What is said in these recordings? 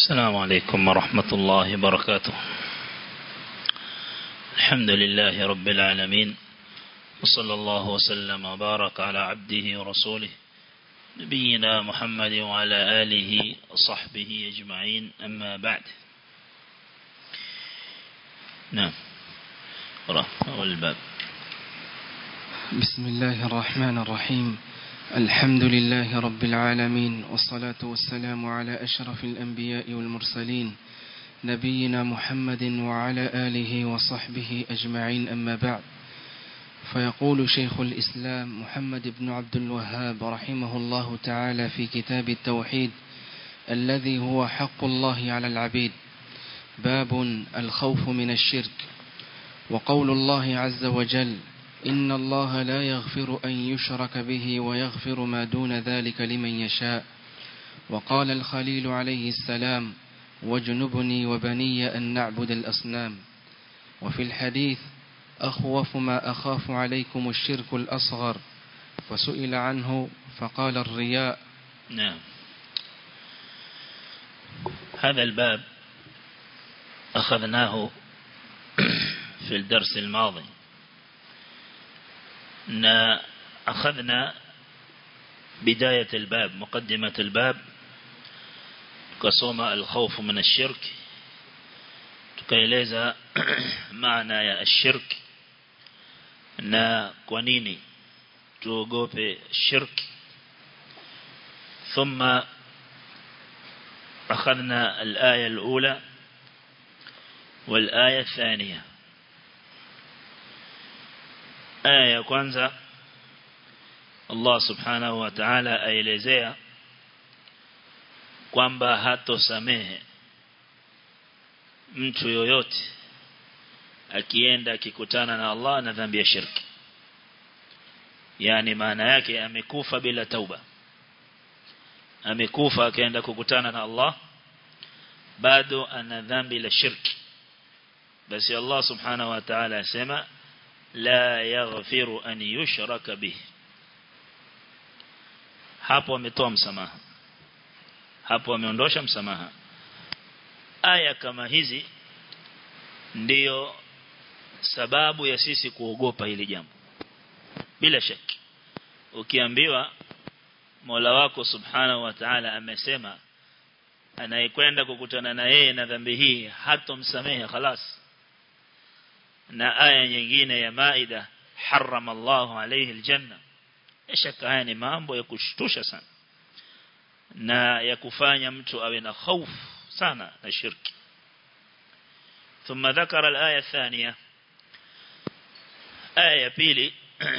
السلام عليكم ورحمة الله وبركاته الحمد لله رب العالمين وصلى الله وسلم وبارك على عبده ورسوله نبينا محمد وعلى آله وصحبه أجمعين أما بعد نعم أول الباب بسم الله الرحمن الرحيم الحمد لله رب العالمين والصلاة والسلام على أشرف الأنبياء والمرسلين نبينا محمد وعلى آله وصحبه أجمعين أما بعد فيقول شيخ الإسلام محمد بن عبد الوهاب رحمه الله تعالى في كتاب التوحيد الذي هو حق الله على العبيد باب الخوف من الشرك وقول الله عز وجل إن الله لا يغفر أن يشرك به ويغفر ما دون ذلك لمن يشاء وقال الخليل عليه السلام واجنبني وبني أن نعبد الأصنام وفي الحديث أخوف ما أخاف عليكم الشرك الأصغر فسئل عنه فقال الرياء نعم هذا الباب أخذناه في الدرس الماضي na أخذنا بداية الباب مقدمة الباب tukasoma الخوف من الشرك tukaeleza maana ya الشرك na kwa nini tuogope shirk ثم أخذنا الآية الأولى والآية الثانية aya ya kwanza Allah subhanahu wa ta'ala aelezea kwamba hatosamehe mtu yoyote akienda akikutana na Allah na dhambi ya shirki yani maana yake amekufa bila tauba amekufa akaenda kukutana na Allah bado ana dhambi la shirki basi Allah subhanahu wa ta'ala asema la yaghfiru an yushraka bih hapo ametoa msamaha hapo ameondosha msamaha aya kama hizi ndiyo sababu ya sisi kuogopa hili jambo bila shaki ukiambiwa Mola wako subhanahu wa ta'ala amesema anayekwenda kukutana na yeye na dhambi hii hatomsamehe خلاص na aya nyingine ya Maida harrama Allahu alayhi aljanna shaka haya ni mambo ya kushtusha sana na ya kufanya mtu awe na hofu sana na shirki ثم ذكر الآية الثانية آية بيلي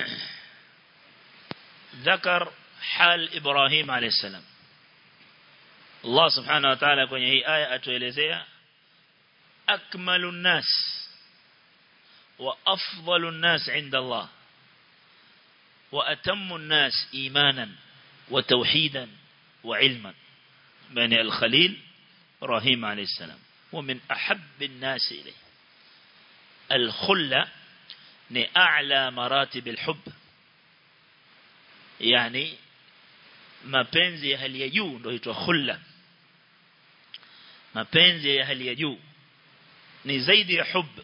ذكر حال إبراهيم عليه السلام الله سبحانه وتعالى kwenye hii aya atuelezea akmalun nas وأفضل الناس عند الله وأتم الناس إيمانا وتوحيدا وعلما بني الخليل إبراهيم عليه السلام ومن أحب الناس إليه الخلة أعلى مراتب الحب يعني mapenzi ya hali ya juu ndio huitwa khulla mapenzi ya hali ya juu ni zaidi ya hubb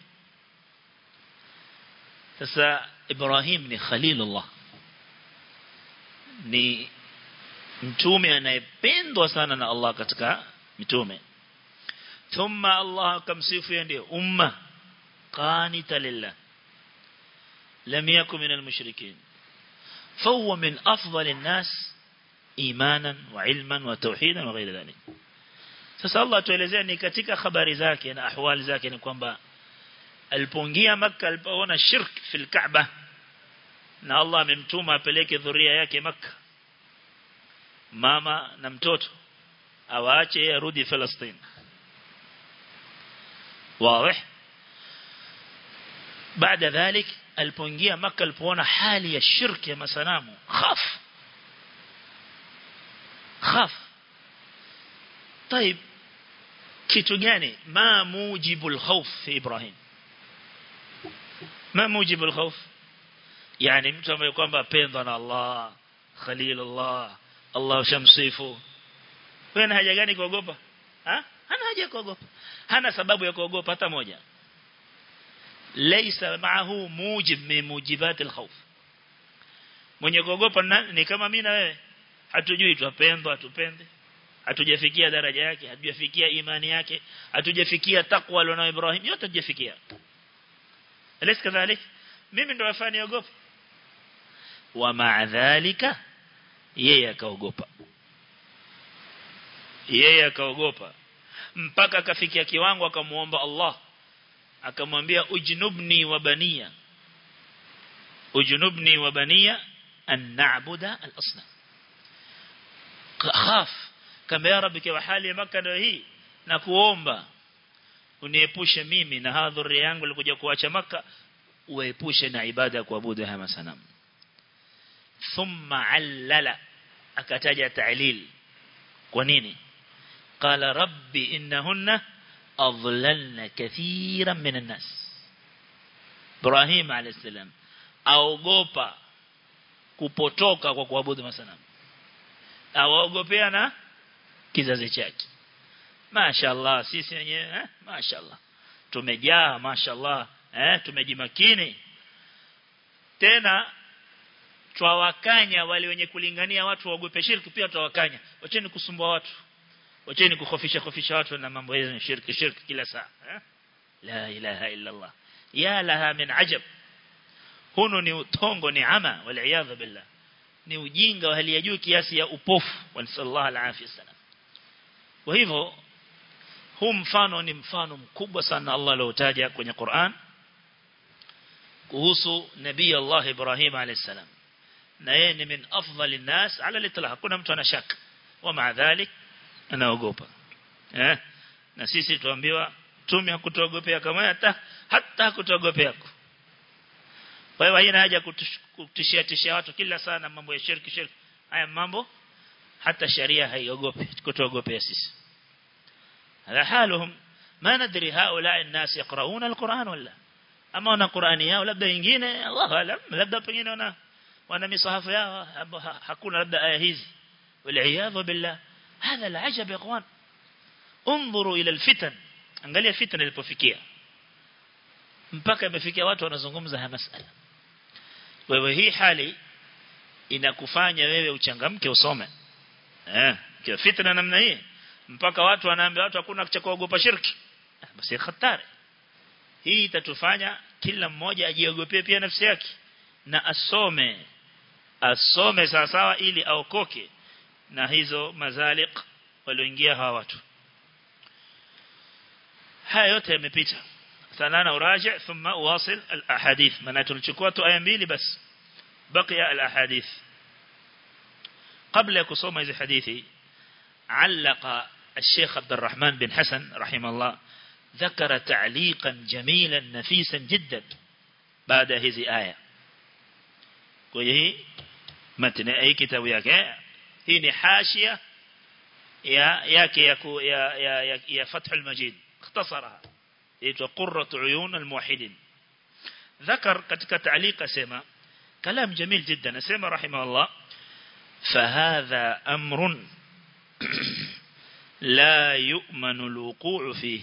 sasa Ibrahim ni Khalilullah ni mtume anayependwa sana na Allah katika mitume thumma Allah akamsifu yeye ndio umma qanita lillah lam yakun min almushrikin فهو من أفضل الناس إيمانا وعلما وتوحيدا وغير ذلك sasa Allah tuelezea ni katika habari zake na ahwali zake ni kwamba alipoingia maka alipoona shirk fil Kaaba na Allah amemtuma apeleke dhuria yake maka mama na mtoto awaache arudi Palestine wazi baada ذلك alipoingia maka alipoona hali ya shirki ya masanamu khaf khaf طيب kitu gani ma mujibul khawf fi Ibrahim ما موجب الخوف يعني mtu ambaye kwamba apendwa na Allah Khalilullah Allah shamsifu wewe na haja gani kuogopa ha hana haja kuogopa hana sababu ya kuogopa hata moja laysa ma'ahu mujib min mujibat al-khawf mwenye kuogopa ni kama mimi na wewe hatujui tupendwa tupende hatujafikia daraja yake hatujafikia imani yake hatujafikia takwa alionao Ibrahim yote hatujafikia alis kadhalik mimi ndo wafani ogopa wa ma'a dhalika yeye akaogopa yeye akaogopa mpaka akafikia kiwango akamuomba Allah akamwambia ujnubni wa baniya ujnubni wa baniya an na'buda al-asnam khaf kama ya rabbi kwa hali ya maka ndio hii na kuomba uniepushe mimi na hadhuri yangu ilikuja kuacha maka uepushe na ibada ya kuabudu haya masanamu thumma allala akataja ta'lil kwa nini qala rabbi innahunna adlalna kathiran minan nas Ibrahim alayhisalam aogopa kupotoka kwa kuabudu masanamu awaogopea na kizazi chake mashaallah sisi wenyewe eh mashaallah tumejaa mashaallah eh tumejimakini tena twawakanya wale wenye kulingania watu waogope shirki pia twawakanya wacheni kusumbua watu wacheni kukhofisha khofisha watu na mambo ya shirki shirki kila saa eh? la ilaha illa Allah ya laha min ajab huno ni utongo ni ama wal billah ni ujinga wa hali ya juu kiasi ya upofu wa sallallahu alaihi wasallam kwa hivyo huu mfano ni mfano mkubwa sana Allah aliotaja kwenye Qur'an kuhusu nabii Allah Ibrahim alayhisalam na yeye ni min afdhali nas ala litlaq hakuna mtu ana shaka wa maa dhalik anaogopa eh na sisi tuambiwa tume hakutuogopea kama hata hata hakutuogopea kwa hiyo haina haja kutishia tishia watu kila sana mambo ya shirki shirki haya mambo hata sharia haiogopi kutuogopea sisi هذا حالهم ما ندري هؤلاء الناس يقرؤون القرآن ولا أما wana Qur'ani yao labda wengine Allah alam labda pengine wana wana misahafu yao hakuna labda aya hizi wal billah هذا العجب يا اخوان انظروا الى الفتن angalia fitna ilipofikia mpaka imefikia watu wanazungumza haya masala wewe hii hali inakufanya wewe uchangamke usome eh kwa fitna namna hii mpaka watu wanaambia watu hakuna cha kuogopa shirki basi hatari hii itatufanya kila mmoja ajiogopee pia nafsi yake na asome asome sawa sawa ili aokoke na hizo mazaliq walioingia hawa watu haya yote yamepita sanana uraji thumma uwasil al-ahadith maana tulichukua tu aya mbili basi baqiya al-ahadith قبل kusoma hizi hadithi علق الشيخ عبد الرحمن بن حسن رحمه الله ذكر تعليقا جميلا نفيسا جدا بعد هذه آية وهي متن أي كتاب yake hii ni hashia ya yake ya ya ya, ya Fath al-Majid اختصرها inaitwa Qurratu Uyun al-Muwahhidin ذكر katika تعليق سما كلام جميل جدا اسمع رحمه الله فهذا أمر لا يؤمن الوقوع فيه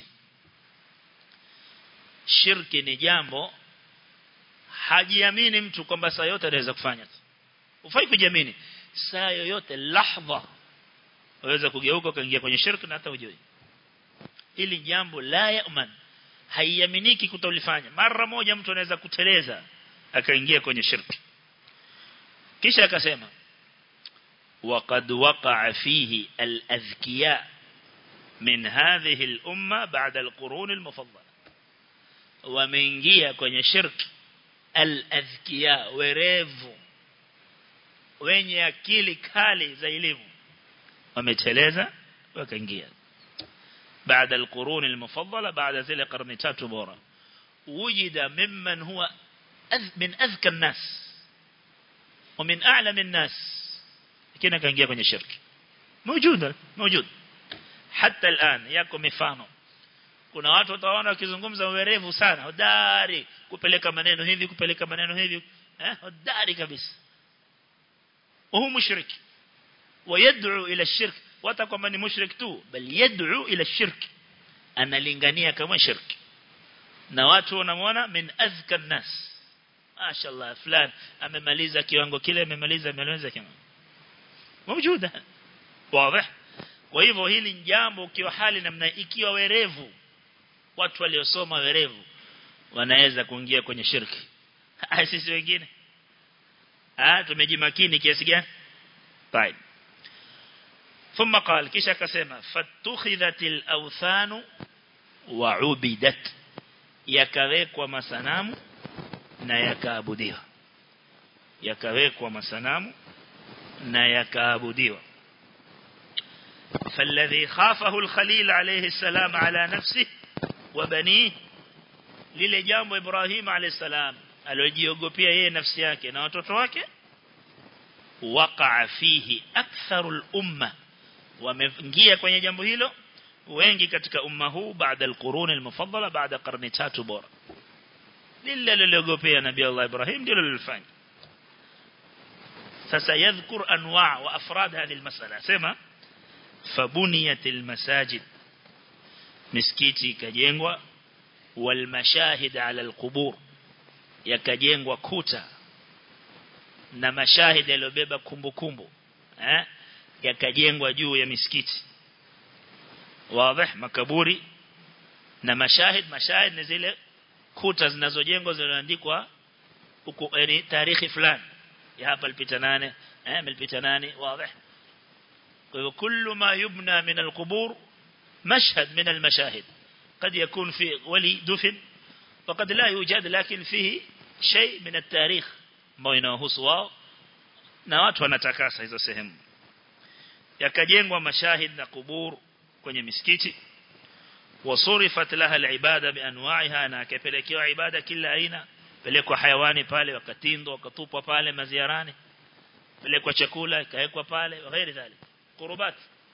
shirki ni jambo hajiamini mtu kwamba saa yote anaweza kufanya ufai kujiamini saa yoyote lahdha waweza kugeuka ukaingia kwenye shirki na hata ujui hili jambo la yaman haiaminiki kutolifanya mara moja mtu anaweza kuteleza akaingia kwenye shirki kisha akasema وقد وقع فيه الأذكياء من هذه الأمة بعد القرون المفضلة ومنجيا kwenye shirki al-adhkiya werevu wenye akili kali za elimu wameteleza wakaingia بعد القرون المفضلة بعد ذلك قرن تاتو بورا وجد ممن هو من أذكى الناس ومن أعلم الناس كنا كان kwenye shirki موجود موجود حتى الآن yako mifano kuna watu utaona wakizungumza uwerevu sana hodari kupeleka maneno hivi kupeleka maneno hivi eh hodari kabisa وهو مشرك ويدعو إلى الشرك وتقوم من مشرك تو بل يدعو إلى الشرك analingania kama shirki na watu wanamwona min azka nas mashaallah fulani amemaliza kiwango kile amemaliza amemaliza kama موجوده واضح kwa hivyo hili ni jambo ukiwa hali namna ikiwa werevu watu waliosoma werevu wanaweza kuingia kwenye shirki sisi wengine ah tumejimakini kiasi gani طيب ثم قال kisha akasema fatukhidhatil awthanu wa ubidat yakawekwa masanamu na yakaabudiwa yakawekwa masanamu na yakaabudiwa فالذي خافه الخليل عليه السلام على نفسه وبنيه lile jambo Ibrahim alayhi salam aliyojiogopea yeye nafsi yake na watoto wake waqa'a fihi aktharul umma wameingia kwenye jambo hilo wengi katika umma huu baada al-qurun al-mufaddala baada karne tatu bora lile liliogopea nabii Allah Ibrahim ndilo lilifanya sasa yadhkur anwa' wa afrad hadhihi al-mas'ala sema fabuniyat al-masajid misikiti ikajengwa wal mashahid ala al-qubur yakajengwa kuta na mashahid yaliyobeba kumbukumbu eh yakajengwa juu ya misikiti wazi makaburi na mashahid mashahid ni zile kuta zinazojengwa zilizoandikwa huko yani tarehe fulani ya hapa ilipita nane eh ilipita nane wazi kwa hivyo kullu ma yubna min alqubur mashhad min almashahid قد يكون في ولي دفن وقد لا يوجد لكن فيه شيء من التاريخ ambao inawahusu wao na watu wanatakasa hizo sehemu yakajengwa mashahid na kubur kwenye misikiti wasurifat laha alibada bianwa'iha na akapelekewa ibada kila aina pelekwa hayawani pale wakatindwa wakatupwa pale maziarani pelekwa chakula ikawekwa pale ghairi dhalik qurubat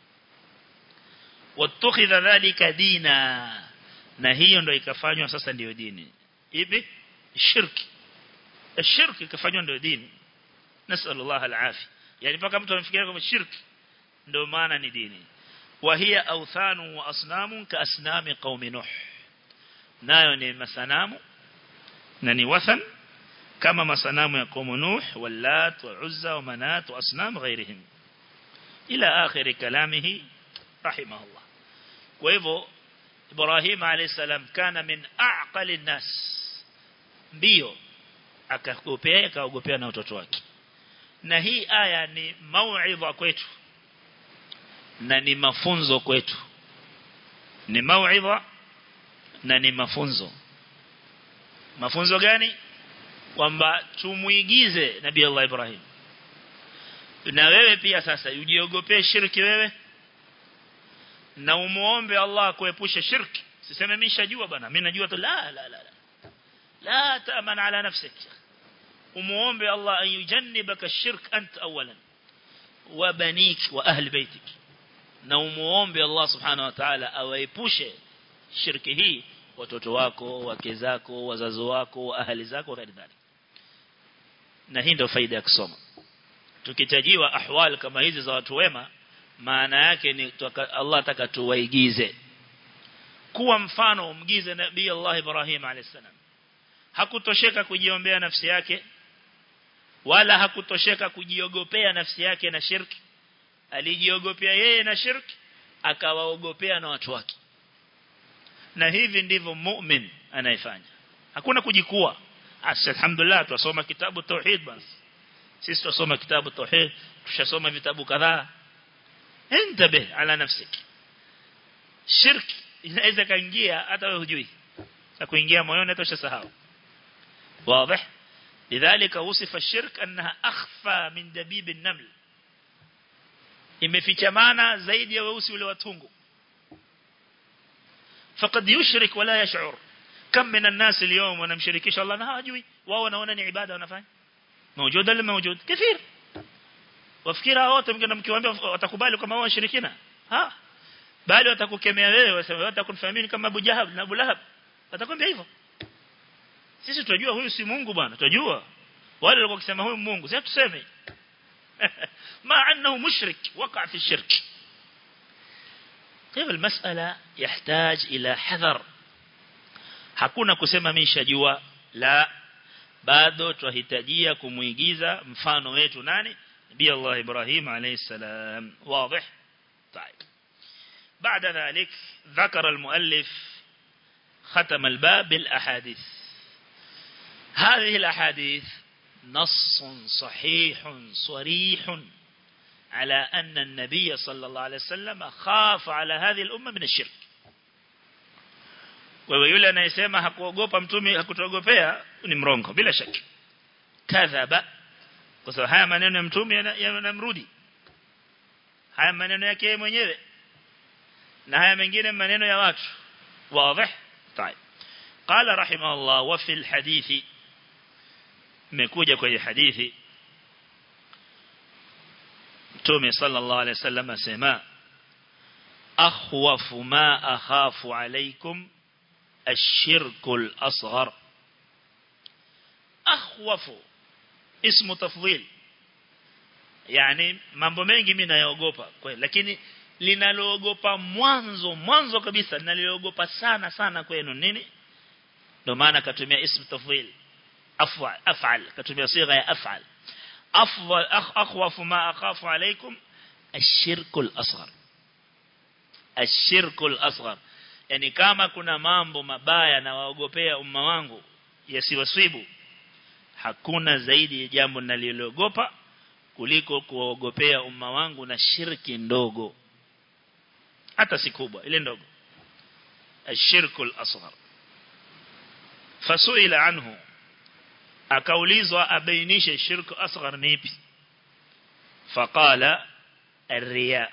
watukhidha dhalika dina na hiyo ndio ikafanywa sasa ndio dini ipi shirki الشرك ikafanywa ndio dini nasal Allah alafi yani paka mtu anafikiria kama shirki ndio maana ni dini wa hiya awthanu wa asnamu ka asnami qaumi nuh nayo ni masanamu na ni wathan kama masanamu ya qaumu nuh wallat wa uzza wa manat wa asnam ghairihim ila akhir kalamihi rahimahullah kwa hivyo Ibrahim alayhi salam kana min aqali nas mbio akagopea akaogopea na watoto wake na hii aya ni mauidha kwetu na ni mafunzo kwetu ni mauidha na ni mafunzo mafunzo gani kwamba tumuigize nabii Allah Ibrahim na wewe pia sasa ujiogopee shirki wewe na umuombe Allah kuepusha shirki siseme mimi shajua bana mimi najua tu la la la لا تأمن على نفسك ومؤمن الله أن يجنبك الشرك أنت أولا وبنيك وأهل بيتك نومؤمن بالله سبحانه وتعالى أويبوش شركه watoto wako wake zako wazazi wako ahali zako ghairi dhalik na hii ndio faida ya kusoma tukitajiwa ahwal kama hizi za watu wema maana yake ni Allah ataka tuwaigize kuwa mfano umgize nabii Allah Ibrahim alayhisalam hakutosheka kujiombea nafsi yake wala hakutosheka kujiogopea nafsi yake na shirki alijiogopea yeye na shirki akawaogopea na watu wake na hivi ndivyo mu'min anayefanya hakuna kujikua alhamdulillah tusoma kitabu tauhid basi sisi tusoma kitabu tauhid tushasoma vitabu kadhaa intabe ala nafsik shirki inaweza kaingia hata wewe hujui na kuingia moyoni hata ushasahau واضح لذلك وصف الشرك أنها أخفى من دبيب النمل imefichamana zaidi ya weusi ule watungu faqad yushrik wala yash'ur kam min an-nas al-yawm wanamshirikisha Allah na hawajui wao wanaona ni ibada wanafanya موجود ولا موجود كثير wafikira wote mkenda mkiwaambia watakubali kama wao washirikina ha bali watakukemea wewe wasema watakunfahamini kama Abu Jahab na Abu Lahab watakwambia hivyo sisi tunajua huyu si Mungu bwana tunajua wale walikuwa kusema huyu Mungu sasa tuseme ma annahu mushrik waqa fi shirk hivyo المسألة يحتاج إلى حذر hakuna kusema mimi nishajua la bado tuhitajia kumuigiza mfano wetu nani nabii Allah Ibrahim alayhi salam واضح طيب بعد ذلك ذكر المؤلف ختم الباب بالأحاديث هذه الأحاديث نص صحيح صريح على أن النبي صلى الله عليه وسلم خاف على هذه الأمة من الشرك wewe yule anayesema hakuogopa mtume hakutogopea ni mrongo bila shaka kadhaba kwa sababu haya maneno ya mtume yanamrudi haya maneno yake mwenyewe na haya mengine maneno ya watu wazi طيب قال رحمه الله وفي الحديث مكوجة kwenye hadithi Mtume sallallahu alayhi wasallam asema akhwafu ma akhafu alaykum الشرك الأصغر أخوف اسم تفضيل يعني mambo mengi mimi nayaogopa kweli lakini linaloogopa mwanzo mwanzo kabisa ninaloogopa sana sana kwenu nini ndio maana katumia ism tafdhil af'al af'al katumia sigha ya af'al afdal akhwafu ma akhafu alaykum الشرك الأصغر الشرك الأصغر yani kama kuna mambo mabaya na waogopea umma wangu yasiwasibu hakuna zaidi ya jambo ninaliloogopa kuliko kuogopea umma wangu na shirki ndogo hata si kubwa ile ndogo ashirku al-asghar fasuila anhu akaulizwa abainishe shirku asghar ni ipi faqala الرياء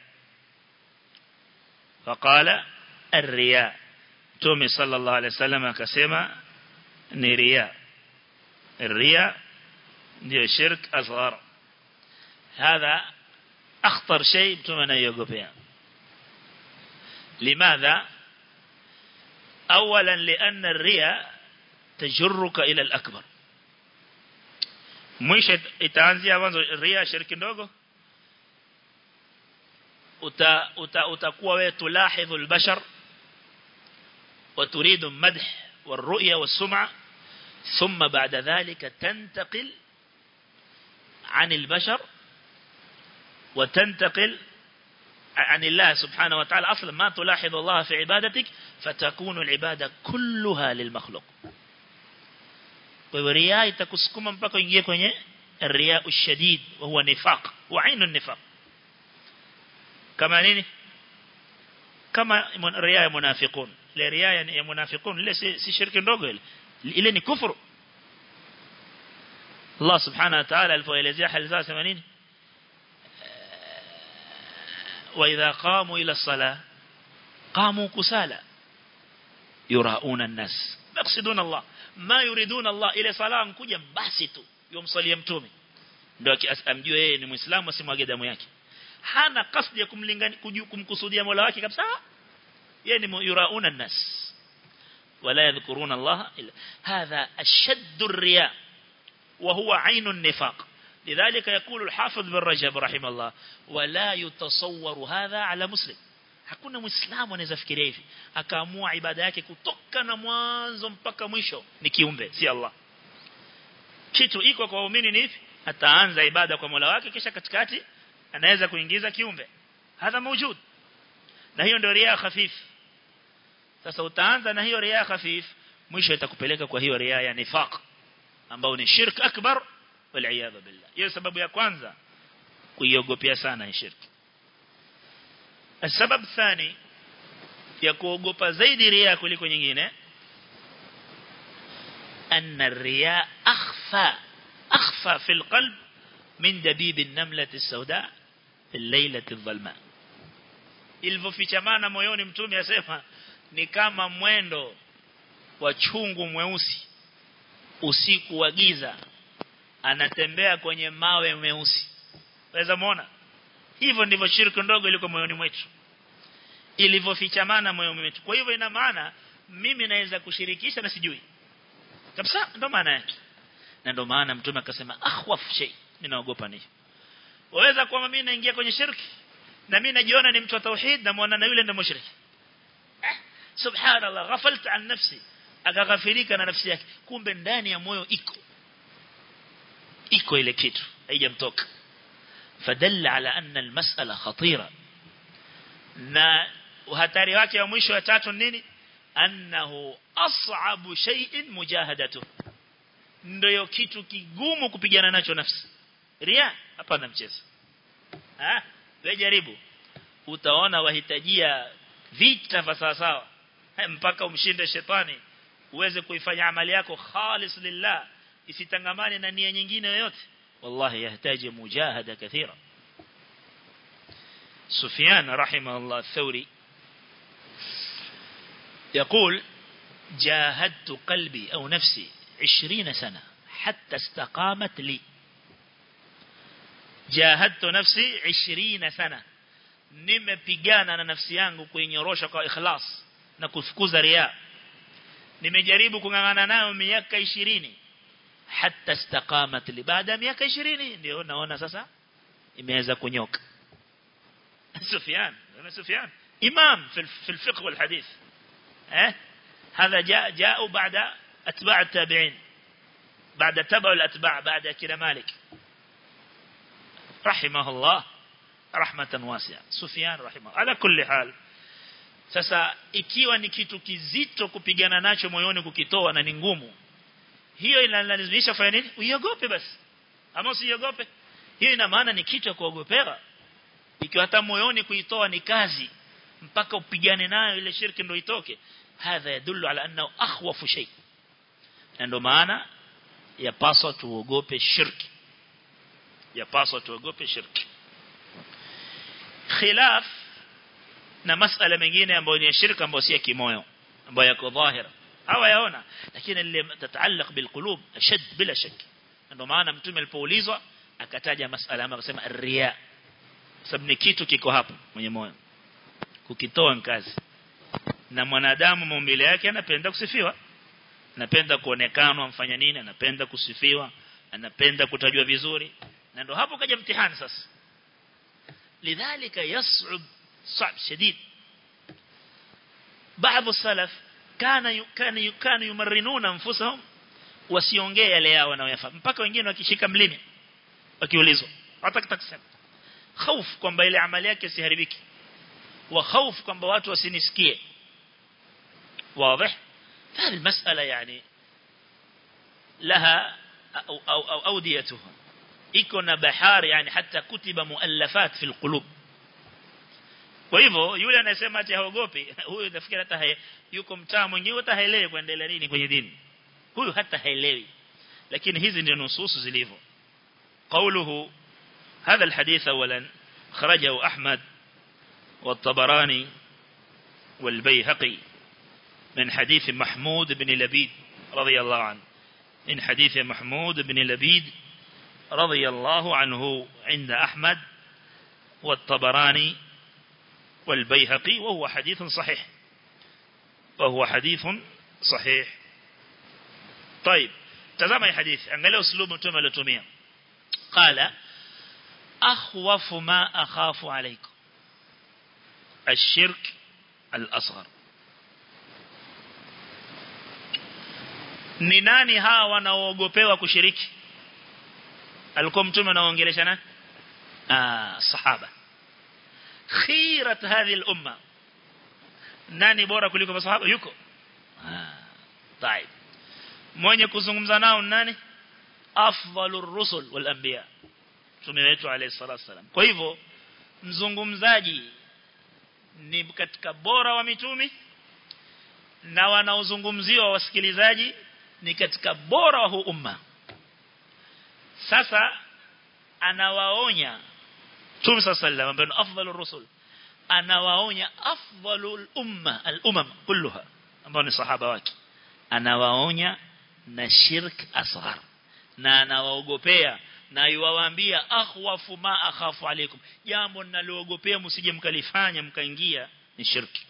فقال الرياء تومي صلى الله عليه وسلم akasema ni riya الرياء ndio shirk asghar هذا اخطر شيء mtume anayogopea لماذا اولا لان الرياء تجرك الى الاكبر mwisho itaanzia mwanzo ria shirki ndogo uta utakuwa wewe tulahidhu albashar وتريد المدح والرؤية والسمعة ثم بعد ذلك تنتقل عن البشر وتنتقل عن الله سبحانه وتعالى أصلا ما تلاحظ الله في عبادتك فتكون العبادة كلها للمخلوق ورياء تكسكم mpaka ingie kwenye الرياء الشديد وهو نفاق وعين النفاق كما nini kama riya ya munafiqun ile riya ya munafiqun ile si, si shirki ndogo ile ile ni kufuru Allah subhanahu wa ta'ala alipoelezea hali zao sema nini wa idha qamu ila salah qamu kusala yurauna an-nas yaqsiduna Allah ma yuriduna Allah ile sala mkuja basi tu yomsalia mtume ndio amjue yeye ni muislamu asimwage damu yake hana kasdi ya kumlingani kumkusudia Mola wake kabisa yeye ni yurauna an-nas wala yadhkuruna Allah illa hadha ashaddu ar-riya wa huwa ainu an-nifaq لذلك يقول الحافظ بن رجب رحمه الله ولا يتصور هذا على مسلم hakuna muislamu anaweza fikiria hivi akaamua ibada yake kutoka na mwanzo mpaka mwisho ni kiumbe si Allah kitu iko kwa waumini ni hivi ataanza ibada kwa Mola wake kisha katikati anaweza kuingiza kiumbe hadha mawjud na hiyo ndio riya khafif sasa utaanza na hiyo riya khafif mwisho itakupeleka kwa hiyo riya ya nifaq ambao ni shirk akbar wal iyad billah hiyo sababu ya kwanza kuiogopea sana hii shirki sababu thani ya kuogopa zaidi riya kuliko nyingine أن الرياء أخفى أخفى في القلب من دبيب النملة السوداء في الليلة الظلماء ilivyofichamana moyoni mtume asema ni kama mwendo wa chungu mweusi usiku wa giza anatembea kwenye mawe meusi waweza muona hivyo ndivyo shirki ndogo iliko moyoni mwetu ilivyofichamana moyoni mwetu kwa hivyo ina maana mimi naweza kushirikisha na sijui kabisa ndo maana yake na ndo maana mtume akasema akhwaf shay ninaogopa ni waweza kuwa mimi naingia kwenye shirki na mimi najiona ni mtu wa tauhid na muona na yule ndio mushriki eh, subhanallah ghafalta an nafsi akaghafirika na nafsi yake kumbe ndani ya moyo iko iko ile kitu haijamtoka fadalla ala anna almas'ala khatira na hatari wake wa mwisho wa tatu nini annahu as'abu shay'in mujahadatu ndio kitu kigumu kupigana nacho nafsi ria hapana mchezo ah wewe jaribu utaona wahitajia vita vya sawa sawa mpaka umshinde shetani uweze kuifanya amali yako khalis lillah isitangamane na nia nyingine yoyote wallahi yahitaji mujahada kathira سفيان رحمه الله الثوري يقول جاهدت قلبي أو نفسي عشرين سنة حتى استقامت لي جاهدت نفسي عشرين سنة nimepigana na nafsi yangu kuinyorosha kwa ikhlas na kufukuza ria nimejaribu kungangana nayo miaka 20 hatta istaqamat li baada ya miaka 20 ndio naona sasa imeweza kunyoka سفيان أنا سفيان إمام في في الفقه والحديث أه؟ هذا جاء جاءوا بعد أتباع التابعين بعد تبع الأتباع بعد كده مالك رحمه الله رحمة واسعة سفيان رحمه على كل حال sasa ikiwa ni kitu kizito kupigana nacho moyoni kukitoa na ni ngumu hiyo inalazimisha kufanya nini uiogope basi ama usiogope hiyo ina maana ni kitu cha kuogopewa ikiwa hata moyoni kuitoa ni kazi mpaka upigane nayo ile shirki ndio itoke hadha yadullu ala annahu akhwafu shay ndio maana yapaswa tuogope shirki yapaswa tuogope shirki khilaf na masala mengine ambayo ni shirka ambayo si ya kimoyo ambayo yako dhahira hawa yaona lakini ile tataalaq bilqulub ashad bila shak ndio maana mtume alipoulizwa akataja masala ambayo akasema riya sababu ni kitu kiko hapo mwenye moyo kukitoa kazi na mwanadamu maumbile yake anapenda kusifiwa anapenda kuonekanwa mfanya nini anapenda kusifiwa anapenda kutajwa vizuri na ndo hapo kaja mtihani sasa lidhalika yas'ub صعب شديد بعض السلف كان كان كانوا يمرنون انفسهم wasiongee yale yao wanayoyafahamu mpaka wengine wakishika mlimi wakiulizwa hata kusema hofu kwamba ile amali yake isiharibiki wa hofu kwamba watu wasinisikie واضح هذه المسألة يعني لها أو, أو, أو أوديتها إكون بحار يعني حتى كتب مؤلفات في القلوب kwa hivyo yule anasema ati haogopi huyu nafikiri hata yuko mtaa mwingine hata haelewi kuendelea nini kwenye dini huyu hata haelewi lakini hizi ndio nususu zilivyo قوله هذا الحديث اولا خرجه احمد والطبراني والبيهقي من حديث محمود بن لبيد رضي الله عنه من حديث محمود بن لبيد رضي الله عنه عند أحمد والطبراني والبيهقي وهو حديث صحيح وهو حديث صحيح طيب تزامي حديث أنقل أسلوب متوم لتومية قال أخوف ما أخاف عليكم الشرك الأصغر ni nani hawa wanaoogopewa kushiriki alikuwa mtume anaongelesha na ah sahaba khirat hadhihi al-umma nani bora kuliko masahaba yuko ah طيب mwenye kuzungumza nao nani afdalur rusul wal anbiya mtume wetu alayhi salatu wasalam kwa hivyo mzungumzaji ni katika bora wa mitume na wanaozungumziwa wasikilizaji ni katika bora wa huu umma sasa anawaonya Mtume sallallahu ambaye ni afdalur rusul anawaonya afdalul umma al-umam kulluha ambao ni sahaba wake anawaonya na shirk asghar na anawaogopea na yuwaambia akhwafu ma akhafu alaikum jambo ninaloogopea msije mkalifanya mkaingia ni shirki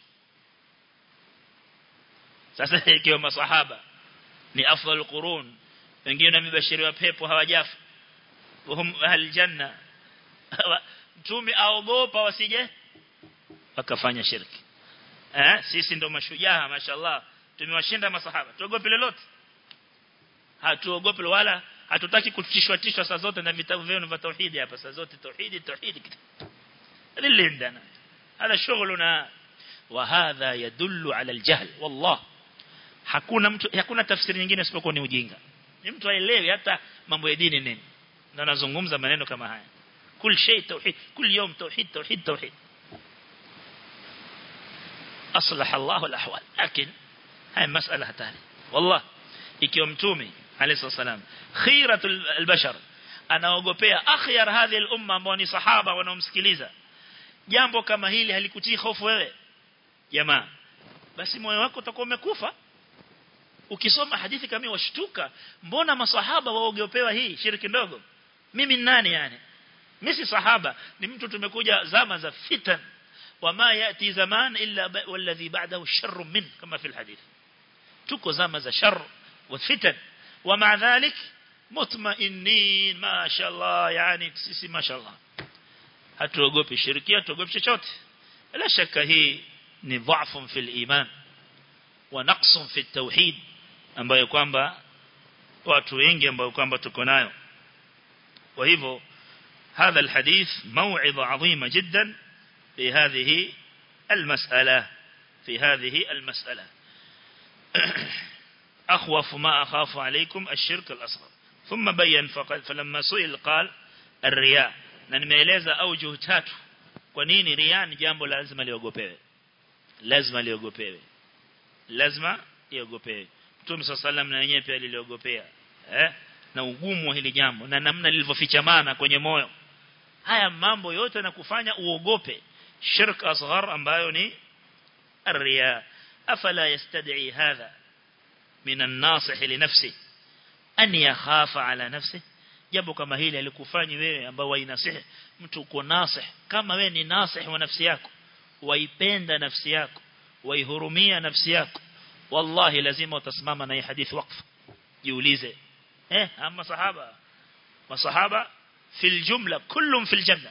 sasa ikiwa masahaba ni afdal qurun wengine wamebashiriwa pepo hawajafa wahum ahli janna mtume aogopa wasije wakafanya shirki eh sisi ndo mashujaa mashallah tumewashinda masahaba tuogope lolote hatuogopi wala hatutaki kutishwa tishwa saa zote na vitabu vyenu vya tauhidi hapa saa zote tauhidi tauhidi lilindana hada shughuluna wa hadha yadullu ala aljahl wallah hakuna mtu hakuna tafsiri nyingine isipokuwa ni ujinga ni mtu aelewi hata mambo ya dini nini na nazungumza maneno kama haya kul shay tauhid kul yawm tauhid tauhid tauhid أصلح الله الأحوال لكن هاي مسألة تانية والله ikiwa mtume alayhi salam khiratul albashar anaogopea akhyar hadhi al-umma ambao ni sahaba wanaomsikiliza jambo kama hili halikutii hofu wewe jamaa basi moyo wako utakuwa umekufa ukisoma hadithi kama washtuka mbona masahaba waogopewa hii shiriki ndogo mimi ni nani yani mimi si sahaba ni mtu tumekuja zama za fitan wama yati zaman illa walladhi ba'dahu sharrun min kama fi alhadith tuko zama za shar وفتن ومع ذلك مطمئنين ما شاء الله يعني sisi ما شاء الله hatuogopi shirkia tuogopi chochote la shaka hii ni dhaifu fil iman wa naqsun fi tauhid ambayo kwamba watu wengi ambao kwamba tuko nayo kwa hivyo هذا الحديث موعظة عظيمة جدا في هذه المسألة في هذه المسألة أخوف ما أخاف عليكم الشرك الأصغر ثم بين فقال فلما سئل قال الرياء na nimeeleza aujuh tatu kwa nini ria ni jambo lazima liogopewe lazima liogopewe lazima liogopewe Mtume sallam na yenyewe pia liliogopea eh na ugumu wa hili jambo na namna lilivyofichamana kwenye moyo haya mambo yote na kufanya uogope shirk asghar ambayo ni الرياء أفلا يستدعي هذا من الناصح لنفسه أن يخاف على نفسه jambo kama hili alikufanyi wewe ambao wainasihi mtu uko nasih kama wewe ni nasih wa nafsi yako waipenda nafsi yako waihurumia nafsi yako wallahi lazima utasimama na hii hadithi waqf jiulize eh ama sahaba masahaba fil jumla kullum fil janna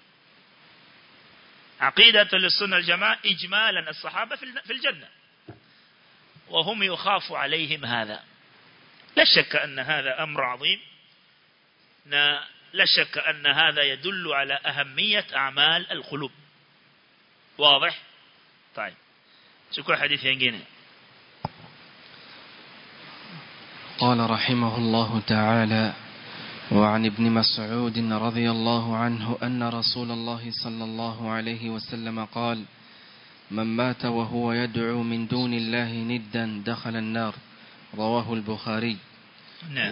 عقيدة للسنة الجماعة إجمالا الصحابة في الجنة وهم يخاف عليهم هذا لا شك أن هذا أمر عظيم لا شك أن هذا يدل على أهمية أعمال القلوب واضح طيب شكرا حديث ينجينا قال رحمه الله تعالى وعن ابن مسعود رضي الله عنه أن رسول الله صلى الله عليه وسلم قال من مات وهو يدعو من دون الله ندا دخل النار رواه البخاري نعم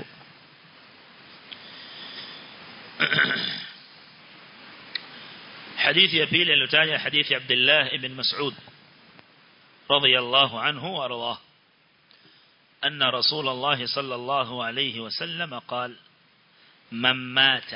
حديث يبيل اللتاني حديث عبد الله بن مسعود رضي الله عنه وارضاه أن رسول الله صلى الله عليه وسلم قال من مات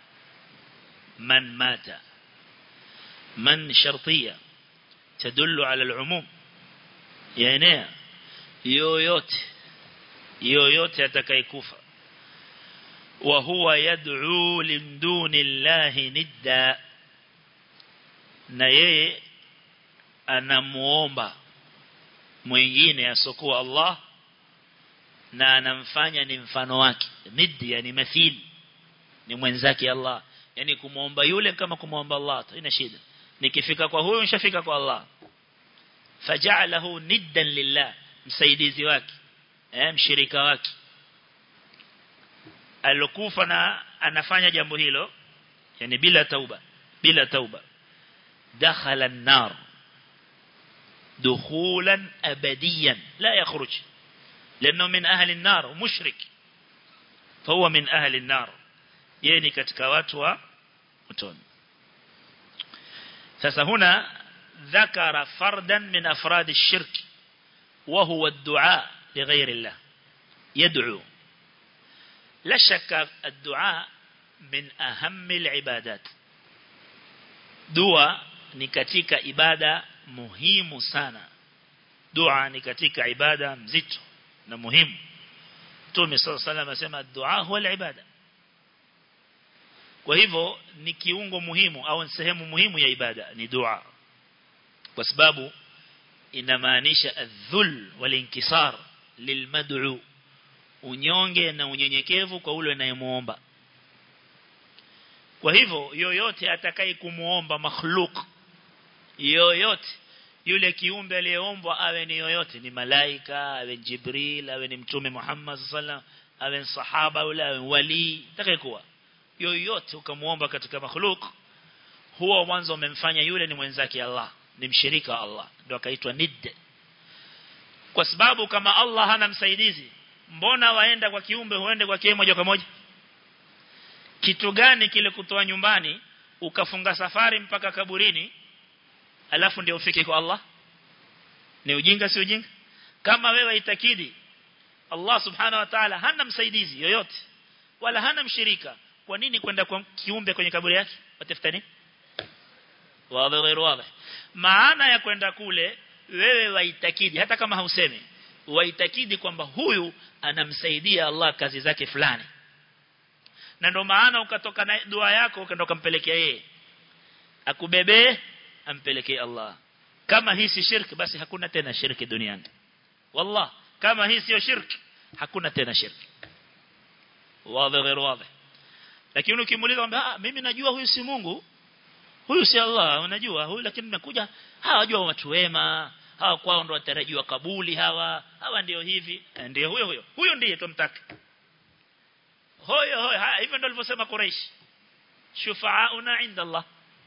من مات من شرطية تدل على العموم يعني يويوت يويوت يتكيكوفا وهو يدعو من دون الله ندا na yeye anamuomba mwingine asokuwa Allah na anamfanya ni mfano wake niddi yani mathili ni mwenzake Allah yani kumuomba yule kama kumuomba Allah ina shida nikifika kwa huyo nishafika kwa Allah faja'alahu niddan lillah msaidizi wake eh mshirika wake alokufa na anafanya jambo hilo yani bila tauba bila tauba dakhala an-nar دخولا أبديا لا يخرج لأنه من أهل النار مشرك فهو من أهل النار يعني katika watu wa motoni sasa huna ذكر فردا من أفراد الشرك وهو الدعاء لغير الله يدعو لا شك الدعاء من أهم العبادات دعاء ni katika ibada muhimu sana dua ni katika ibada mzito na muhimu Mtume صلى الله عليه وسلم asema dua huwa ibada kwa hivyo ni kiungo muhimu au ni sehemu muhimu ya ibada ni dua kwa sababu inamaanisha adhul walinkisar lilmad'u unyonge na unyenyekevu kwa ule anayemuomba kwa hivyo yoyote atakaye kumuomba makhluk yoyote yule kiumbe aliyeombwa awe ni yoyote ni malaika awe jibril awe ni mtume Muhammad sallallahu awe sahaba yule awe wali atakayekuwa yoyote ukamuomba katika makhluk huwa mwanzo umemfanya yule ni mwenzake Allah ni mshirika Allah ndio akaitwa nid kwa sababu kama Allah hana msaidizi mbona waenda kwa kiumbe huende kwa kiumbe moja kwa moja kitu gani kile kutoa nyumbani ukafunga safari mpaka kaburini alafu ndio ufike kwa Allah ni ujinga si ujinga kama wewe itakidi Allah subhanahu wa ta'ala hana msaidizi yoyote wala hana mshirika kwa nini kwenda kwa kiumbe kwenye kaburi yake watafuta nini wazi غير wazi maana ya kwenda kule wewe waitakidi hata kama hausemi waitakidi kwamba huyu anamsaidia Allah kazi zake fulani na ndio maana ukatoka na dua yako ukaenda kumpelekea yeye akubebee ampelekee Allah kama hii si shirki basi hakuna tena shirki duniani wallah kama hii sio shirki hakuna tena shirki wazi غير wazi lakini ukimuuliza kwamba mimi najua huyu si Mungu huyu si Allah unajua huyu lakini nimekuja hawajua watu wema hawa kwao ndo watarajiwa kabuli hawa hawa ndio hivi ndio huyo huyo huyo ndiye tumtaka hoyo hoyo hivyo ndio alivyosema Quraysh shufa'auna 'inda Allah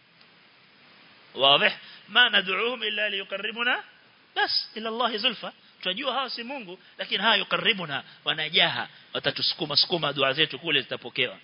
واضح ما ندعوهم إلا ليقربنا بس إلى الله زلفى tunajua hawa si Mungu lakini hawa yukaribuna wanajaha watatusukuma sukuma dua zetu kule zitapokewa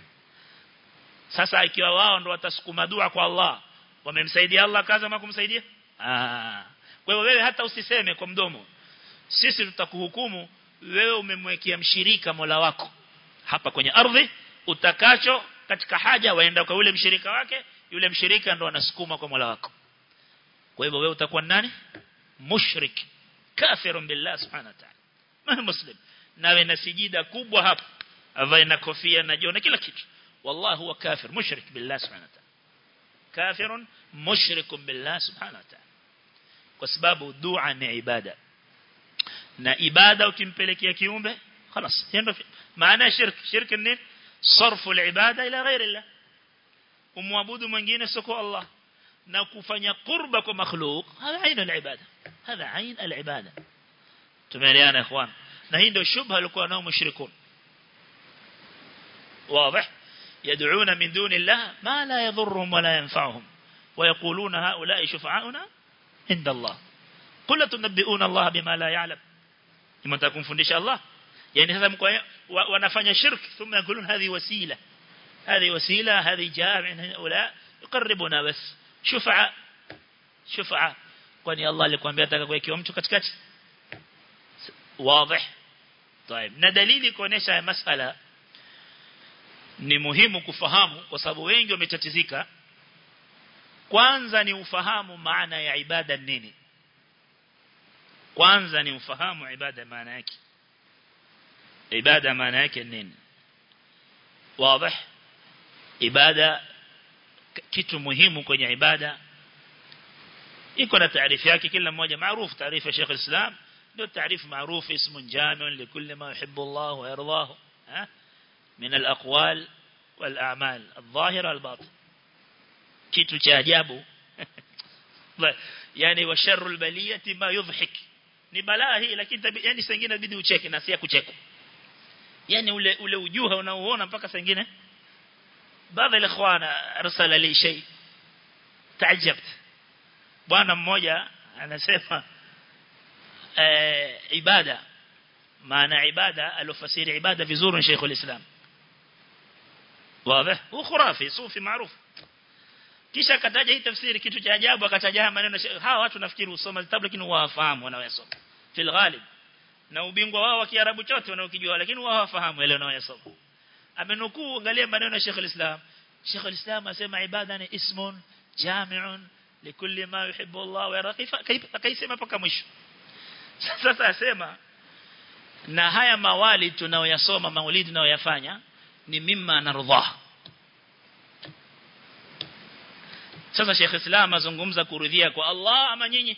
sasa ikiwa wao ndo watasukuma dua kwa Allah wamemsaidia Allah kaza ama kumsaidia ah kwa hiyo wewe hata usiseme kwa mdomo sisi tutakuhukumu wewe umemwekea mshirika Mola wako hapa kwenye ardhi utakacho katika haja waenda kwa yule mshirika wake yule mshirika ndo anasukuma kwa Mola wako kwa hivyo wewe utakuwa nani mushrik kafirun billah subhanahu wa ta'ala maana muslim nawe na sijida kubwa hapa avae na kofia na jona kila kitu والله هو كافر مشرك بالله سبحانه وتعالى كافر مشرك بالله سبحانه وتعالى kwa sababu dua ni ibada na ibada ukimpelekea kiumbe خلاص hiyo maana shirk shirk ni sarfu al-ibada ila ghairi Allah umwabudu mwingine sio Allah na kufanya qurba kwa makhluk hada aina al-ibada hada ain al-ibada tumeelewana ikhwan na hii ndio shubha alikuwa nao mushrikun واضح يدعون من دون الله ما لا يضرهم ولا ينفعهم ويقولون هؤلاء شفعاؤنا عند الله قل تنبئون الله بما لا يعلم لما تكون فندش الله يعني هذا ونفanya شرك ثم يقولون هذه وسيلة هذه وسيلة هذه جامع هؤلاء يقربنا بس شفعاء شفعاء kwani Allah alikwambia ataka kuwekewa mtu katikati wazi طيب na dalili kuonesha masala ni muhimu kufahamu kwa sababu wengi wametatizika kwanza ni ufahamu maana ya ibada nini kwanza ni ufahamu ibada maana yake ibada maana yake nini wazi ibada kitu muhimu kwenye ibada iko na taarifu yake kila mmoja maarufu taarifa Sheikh Islam ndio taarifu maarufu ismu jami' likulli ma yuhibbu Allah wa yardahu ha من الأقوال والأعمال الظاهرة والباطن kitu cha ajabu yani wa sharrul baliyati ma yudhhik ni balaa hii lakini yani sengine inabidi ucheke na si kucheka yani ule ule ujuha unaoona mpaka sengine baadhi ya ikhwana arsala li shay taajabt bwana mmoja anasema eh ibada maana ibada alofasiri ibada vizuri Sheikh al-Islam واضح هو خرافي صوفي معروف kisha akataja hii tafsiri kitu cha ajabu akataja maneno hawa watu nafikiri usoma vitabu lakini wafahamu wanayosoma fil ghalib na ubingwa wao wa kiarabu chote wanaokijua lakini wao hawafahamu ile wanayosoma amenukuu angalia maneno ya Sheikh al-Islam Sheikh al-Islam asema ibada ni ismun jami'un likulli ma yuhibbu Allah wa yarda kaisema paka mwisho sasa asema na haya mawali tunayoyasoma maulidi tunayoyafanya ni mimma narudha sasa Sheikh Islam azungumza kuridhia kwa Allah ama nyinyi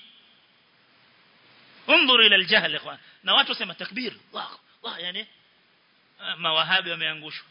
انظر الى الجهل يا اخوان na watu wasema takbir Allah Allah yani mawahabi wameangushwa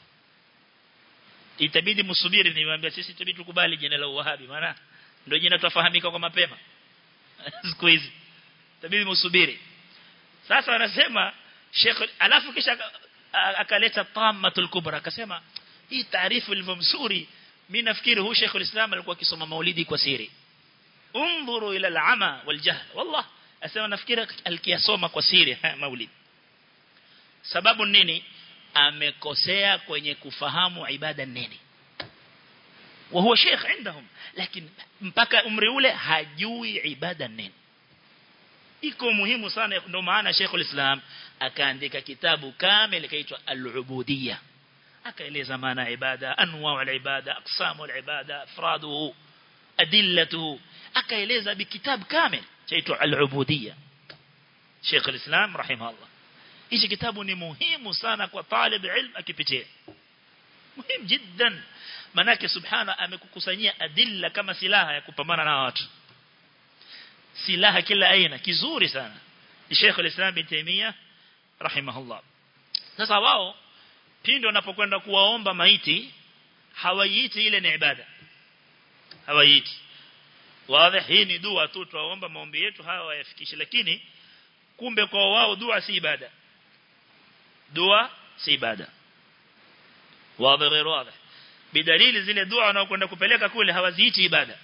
itabidi msubiri niwaambia sisi itabidi tukubali jina la wahabi maana ndio jina tufahamika kwa mapema siku hizi itabidi msubiri sasa anasema Sheikh alafu kisha akaleta tammatul kubra akasema hii taarifu ilivyo mzuri mimi nafikiri huyu Sheikh ulislam alikuwa akisoma maulidi kwa siri انظروا الى العمى والجهل والله asema nafikiri alikiyasoma kwa siri maulidi sababu nini amekosea kwenye kufahamu ibada nini wa huwa sheikh عندهم lakini mpaka umri ule hajui ibada nini iko muhimu sana ndio maana Sheikhul Islam akaandika kitabu kamili kaitwa Al-Ubudiyya akaeleza maana ibada anwa al-ibada aqsamu al-ibada afraduhu adillatuhu akaeleza bikitabu kamili chaitwa Al-Ubudiyya Sheikh al-Islam rahimahullah hichi kitabu ni muhimu sana kwa talib ilm akipitia muhimu jiddan manake subhana amekukusanyia adilla kama silaha ya kupambana na watu silaha kila aina kizuri sana Sheikh al-Islam bin Taymiyyah rahimahullah sasa wao pindi wanapokwenda kuwaomba maiti hawaiiti ile ni ibada hawaiiti wazi hii ni dua tu tuwaomba maombi yetu hawa wayafikishe lakini kumbe kwa wao dua si ibada dua si ibada wazi غير واضح bidalili zile dua wanaokwenda kupeleka kule hawaziiti ibada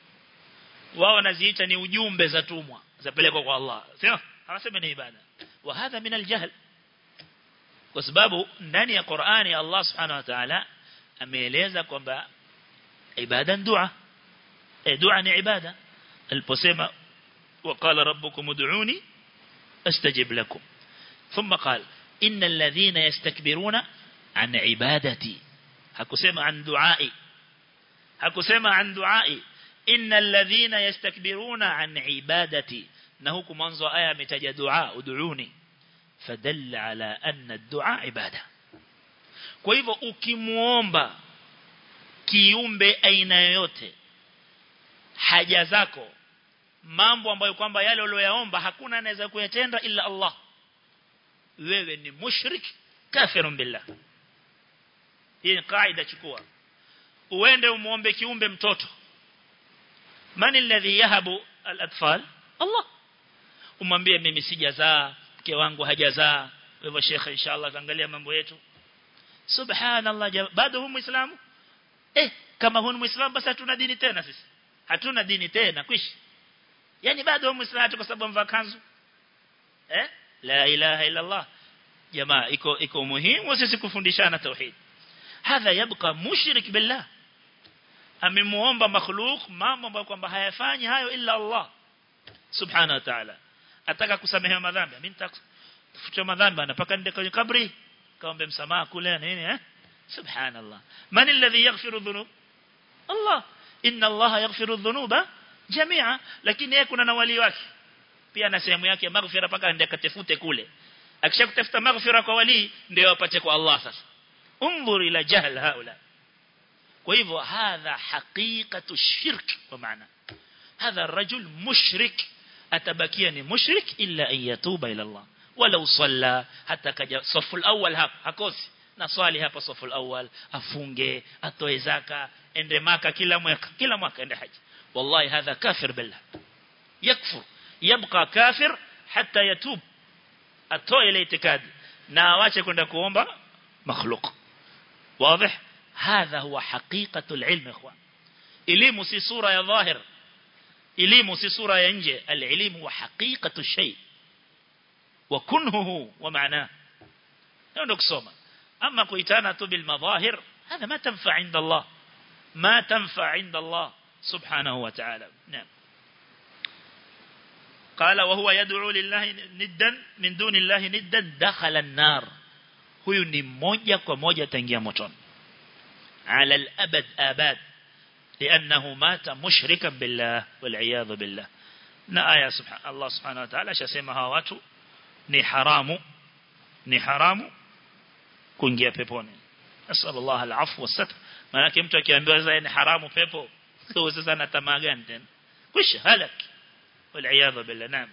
wao wanaziita ni ujumbe za tumwa zapelekwa kwa Allah sio hawasemi ni ibada wa hadha min aljahl kwa sababu ndani ya Qur'ani Allah subhanahu wa ta'ala ameeleza kwamba ibada dua e dua ni ibada aliposema وقال ربكم ادعوني استجب لكم ثم قال إن الذين يستكبرون عن عبادتي hakusema an duai hakusema an duai innal ladhina yastakbiruna an ibadati na huku mwanzo aya ametaja dua ud'uni fadalla ala anna ad-du'a ibada kwa hivyo ukimuomba kiumbe aina yoyote haja zako mambo ambayo kwamba yale uliyoyaomba hakuna anaweza kuyatenda ila Allah wewe ni mushrik kafirun billah hii ni kaida chukua uende umuombe kiumbe mtoto man alladhi yahabu al-atfal Allah umwambie mimi sijazaa mke wangu hajazaa wewe shekhe inshallah kaangalia mambo yetu subhanallah bado huyu muislamu eh kama huyu muislamu basi hatuna dini tena sisi hatuna dini tena kwishi yani bado huyu muislamu kwa sababu mvaa kanzu eh la ilaha illa Allah jamaa iko iko muhimu sisi kufundishana tauhid hadha yabqa mushrik billah amemuomba makhluk mambo ambayo kwamba hayafanyi hayo illa Allah subhanahu wa ta'ala ataka kusamehewa madhambi mimi nitafuta madhambi anapaka nende kwenye kabri kaombe msamaha kule nini eh subhanallah man alladhi yaghfiru dhunub Allah inna Allah yaghfiru dhunuba jami'a lakini yeye kuna na wali wake pia na sehemu yake maghfira paka aende akatafute kule akishakutafuta maghfira kwa wali ndio apate kwa Allah sasa انظر الى جهل هؤلاء وهو هذا حقيقة الشرك ومعنى هذا الرجل مشرك أتبكيني مشرك إلا أن يتوب إلى الله ولو صلى حتى كجا صف الأول هاب hakosi na swali hapa safu الأول afunge atoe zaka ende maka kila mwaka kila mwaka ende haji wallahi hadha kafir billah yakfur yabqa kafir hatta yatub atoe ile itikadi na awache kwenda kuomba مخلوق واضح هذا هو حقيقة العلم إخوان إليم سي صورة يا ظاهر إليم سي صورة ينجي العلم هو حقيقة الشيء وكنهه ومعناه يونك سوما أما قيتانا بالمظاهر هذا ما تنفع عند الله ما تنفع عند الله سبحانه وتعالى نعم قال وهو يدعو لله ندا من دون الله ندا دخل النار huyu ni moja kwa moja tangia motoni ala al-abad abad لانه مات مشركا بالله والعياذ بالله na aya subhanahu Allah subhanahu wa ta'ala shasema hawa watu ni haramu ni haramu kuingia peponi nasallallahu al-afwa wasat maana mtu akiambiwa sasa ni haramu pepo kwa sasa na tamaa gani tena kwisha halak wal billah naam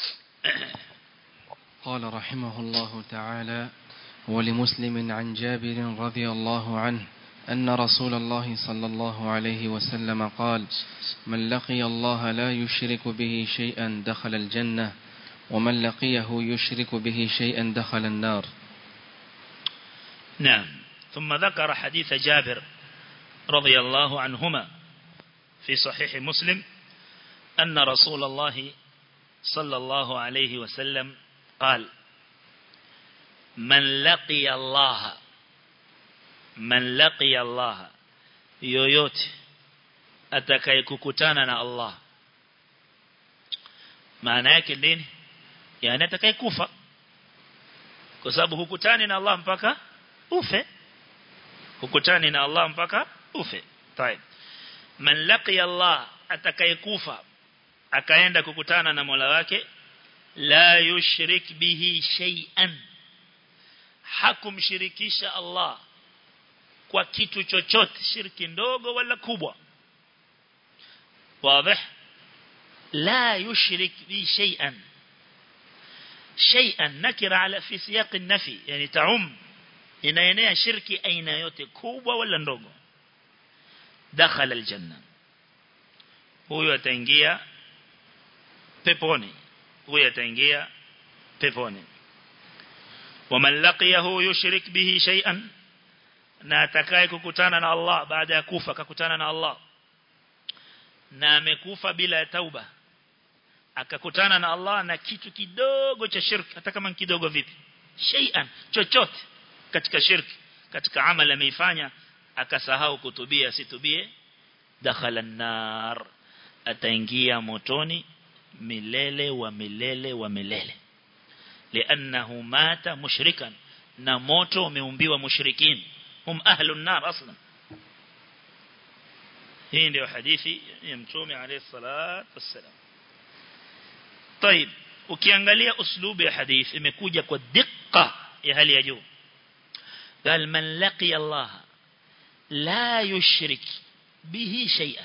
قال رحمه الله تعالى ولمسلم عن جابر رضي الله عنه أن رسول الله صلى الله عليه وسلم قال من لقي الله لا يشرك به شيئا دخل الجنة ومن لقيه يشرك به شيئا دخل النار نعم ثم ذكر حديث جابر رضي الله عنهما في صحيح مسلم أن رسول الله صلى الله عليه وسلم قال من لقي الله من لقي الله yoyote atakayekukutana na Allah maana yake nini yani atakayekufa kwa sababu hukutani na Allah mpaka ufe hukutani na Allah mpaka ufe طيب man laqiya Allah atakayekufa akaenda kukutana na Mola wake la yushrik bihi shay'an hakumshirikisha Allah kwa kitu chochote shirki ndogo wala kubwa wazi la yushrik bi shay'an shay'an nakira ala fi siyaq an-nafi yani taum inaenea shirki aina yote kubwa wala ndogo dakhala aljanna huyo ataingia peponi huyo ataingia peponi waman laqiyahu yushrik bihi shay'an na atakaye kukutana na Allah baada ya kufa akakutana na Allah na amekufa bila ya tauba akakutana na Allah na kitu kidogo cha shirki hata kama kidogo vipi shay'an chochote katika shirki katika amali ameifanya akasahau kutubia situbie dakhala an-nar ataingia motoni milele wa milele wa milele li'annahu mata mushrikan na moto umeumbiwa mushrikin hum ahlun nar aslan hii ndio hadithi ya mtume alayhi salatu wassalam طيب ukiangalia uslubu ya hadith imekuja kwa dikka ya hali ya juu قال من لقي الله لا يشرك به شيئا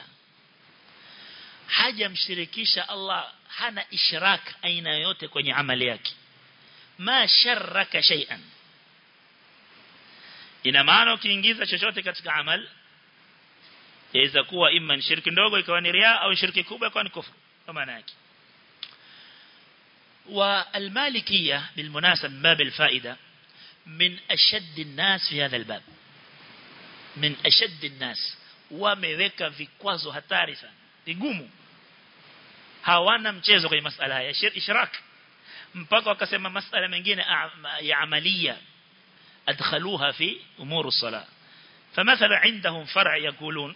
haja mshirikisha Allah hana ishrak aina yote kwenye amali yake ma sharraka shay'an ina maana ukiingiza chochote katika amal yaweza kuwa imma shirki ndogo ikawa ni ria au shirki kubwa ikawa ni kufru kwa maana yake والمالكية بالمناسبة من باب الفائدة من أشد الناس في هذا الباب من أشد الناس wameweka vikwazo hatari sana vigumu hawana mchezo kwenye masala haya ishrak mpaka wakasema masala mengine ya amalia adkhaluha fi umur as-salah فمثلا عندهم فرع يقولون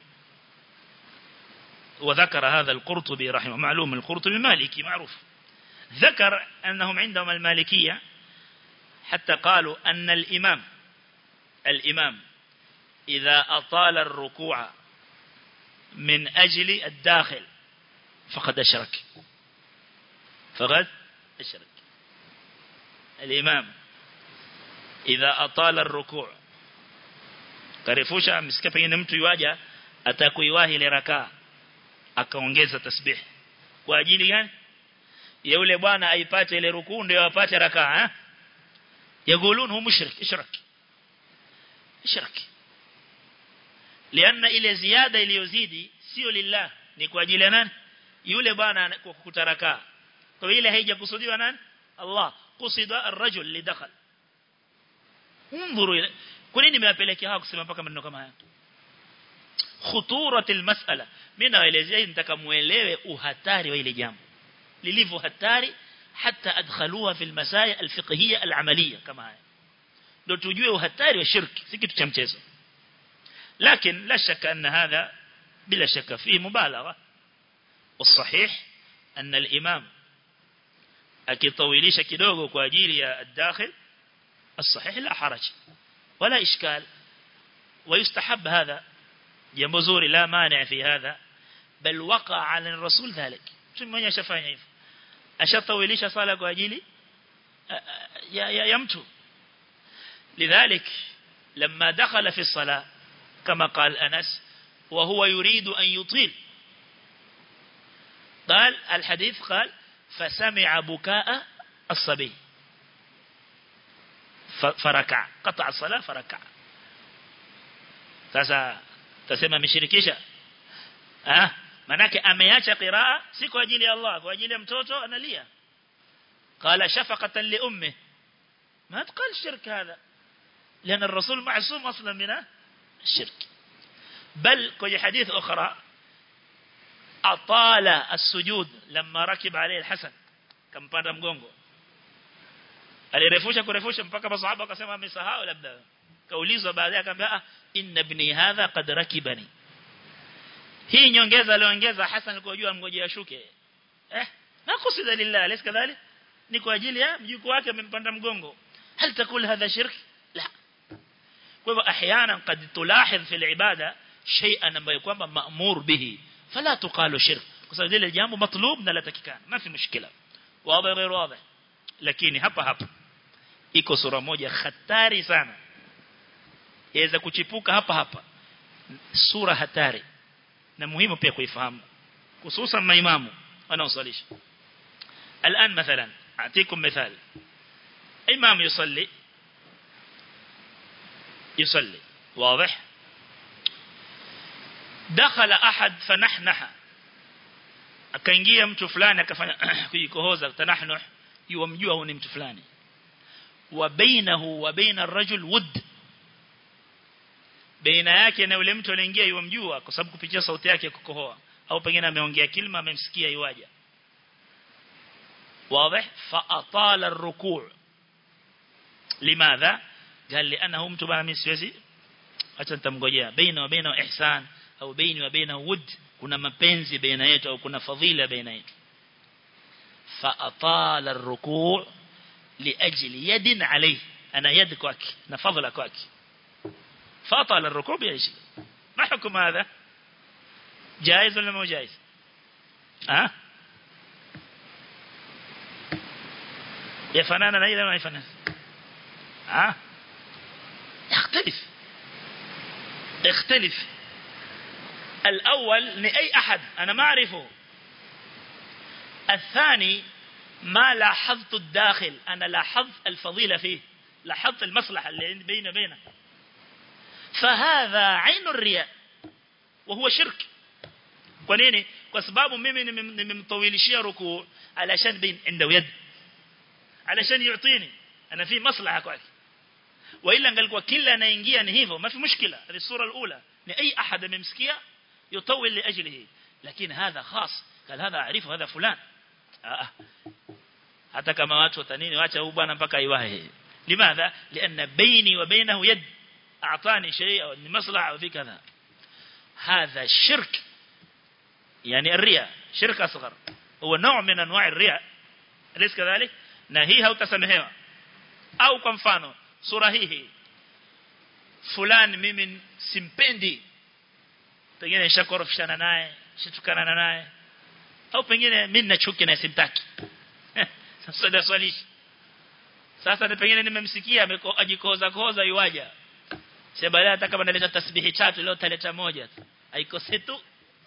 وذكر هذا القرطبي رحمه معلوم القرطبي مالكي معروف ذكر أنهم عندهم المالكية حتى قالوا أن الإمام الإمام إذا أطال الركوع من أجل الداخل فقد أشرك فقد أشرك الإمام إذا أطال الركوع karefusha msikia pengine mtu yuaja atakuiwahi ile rakaa akaongeza tasbih kwa ajili gani ya yule bwana aipate ile rukuu ndio apate rakaa eh yaqulun hu mushrik ishrak ishrak lianna ile ziada iliyozidi sio lillah ni kwa ajili ya nani yule bwana kwa kutaraka kwa ile haijakusudiwa nani Allah kusida ar-rajul lidakhal انظروا kwa nini nimewapelekea hawa kusema mpaka maneno kama haya khuturatil mas'ala mimi naelezea hii nitaka muelewe uhatari wa ile jambo lilivyo hatari hata adkhaluha fil masaya alfiqhiyya alamaliyya kama haya ndio tujue uhatari wa shirki si kitu cha mchezo لكن لا شك أن هذا بلا شك فيه مبالغة والصحيح أن الإمام أكيطويليش كدوغو كواجيري الداخل الصحيح لا حرج ولا إشكال ويستحب هذا جنبزوري لا مانع في هذا بل وقع على الرسول ذلك شو من يشفعني hivyo ashatawilisha sala kwa ajili ya, ya, ya mtu lidhalik لما دخل في الصلاة كما قال أنس وهو يريد أن يطيل قال الحديث قال فسمع بكاء الصبي فركع قطع الصلاة فركع sasa tasema ameshirikisha ah manake ameacha qiraa si kwa ajili ya Allah kwa ajili ya mtoto analia qala shafaqatan li ummi ما تقال الشرك هذا لأن الرسول معصوم أصلا من الشرك بل كي حديث أخرى أطال السجود لما ركب عليه الحسن كم panda mgongo alirefusha kurefusha mpaka masahaba akasema amesahau labda kaulizwa baadaye akamwambia inna ibni hadha qad rakibani hii nyongeza aliongeza Hassan alikuwa jua mgoje ashuke eh nakusida lillah alis kadhalik ni kwa ajili ya mjukuu wake amempanda mgongo هل تقول هذا شرك لا kwa احيانا قد تلاحظ في العباده شيئا ambayo kwamba maamur bihi fala tuqalu shirk kwa sababu ile jambo matlub na latakikana ma fi mushkila wazi غير واضح lakini hapa hapa iko sura moja hatari sana yaweza kuchipuka hapa hapa sura hatari na muhimu pia kuifahamu hususan maimamu wanaosalisha الان مثلا اعطيكم مثال إمام يصلي يصلي واضح دخل أحد فنحنح akaingia mtu fulani akafanya kujikohoza tanahnuh yuamjua huyu ni mtu fulani wa bainahu wa baina ar-rajul wud baina yake na yule mtu anaingia yuamjua kwa sababu kupitia sauti yake kukohoa au pengine ameongea kilima amemsikia yuaja واضح فأطال الركوع لماذا قال لأنه mtu bana mimi siwezi acha nitamngojea baina wa baina ihsan au baina wa baina wud kuna mapenzi baina yetu au kuna fadhila baina yetu فأطال الركوع لأجل يد عليه أنا يد kwake na fadhila kwake فأطال الركوع بأجل ما حكم هذا جائز ولا مو جائز ها أه؟ يفنانا لا إذا ما يفنان ها يختلف اختلف الأول لأي أحد أنا ما أعرفه الثاني ما لاحظت الداخل أنا لاحظت الفضيلة فيه لاحظت المصلحة اللي بين بينه فهذا عين الرياء وهو شرك kwa nini kwa sababu mimi nimemtawilishia rukuu alashan bin inda yad alashan yutini ana fi maslaha kwake وإلا angalikuwa kila anaingia ni hivyo ما في مشكلة هذه الصورة الأولى ni أي أحد ممسكية يطول لأجله لكن هذا خاص قال هذا أعرفه هذا فلان آه. hata kama watu watanini waacha huyu bwana mpaka aiwahe limadha lianna baini wa bainahu yad اعطاني شيء او مصلحه او في كذا هذا شرك يعني الرياء شرك اصغر هو نوع من انواع الرياء أليس كذلك na hii hautasamehewa au kwa mfano sura hii fulani mimi simpendi pengine nishakorofishana naye shitukana naye au pengine mimi nina chuki na simtaki sasa ndio swali sasa ni pengine nimemsikia ajikoza koza yuaja sasa baadaye hata kama naleta tasbihi tatu leo taleta moja haikose tu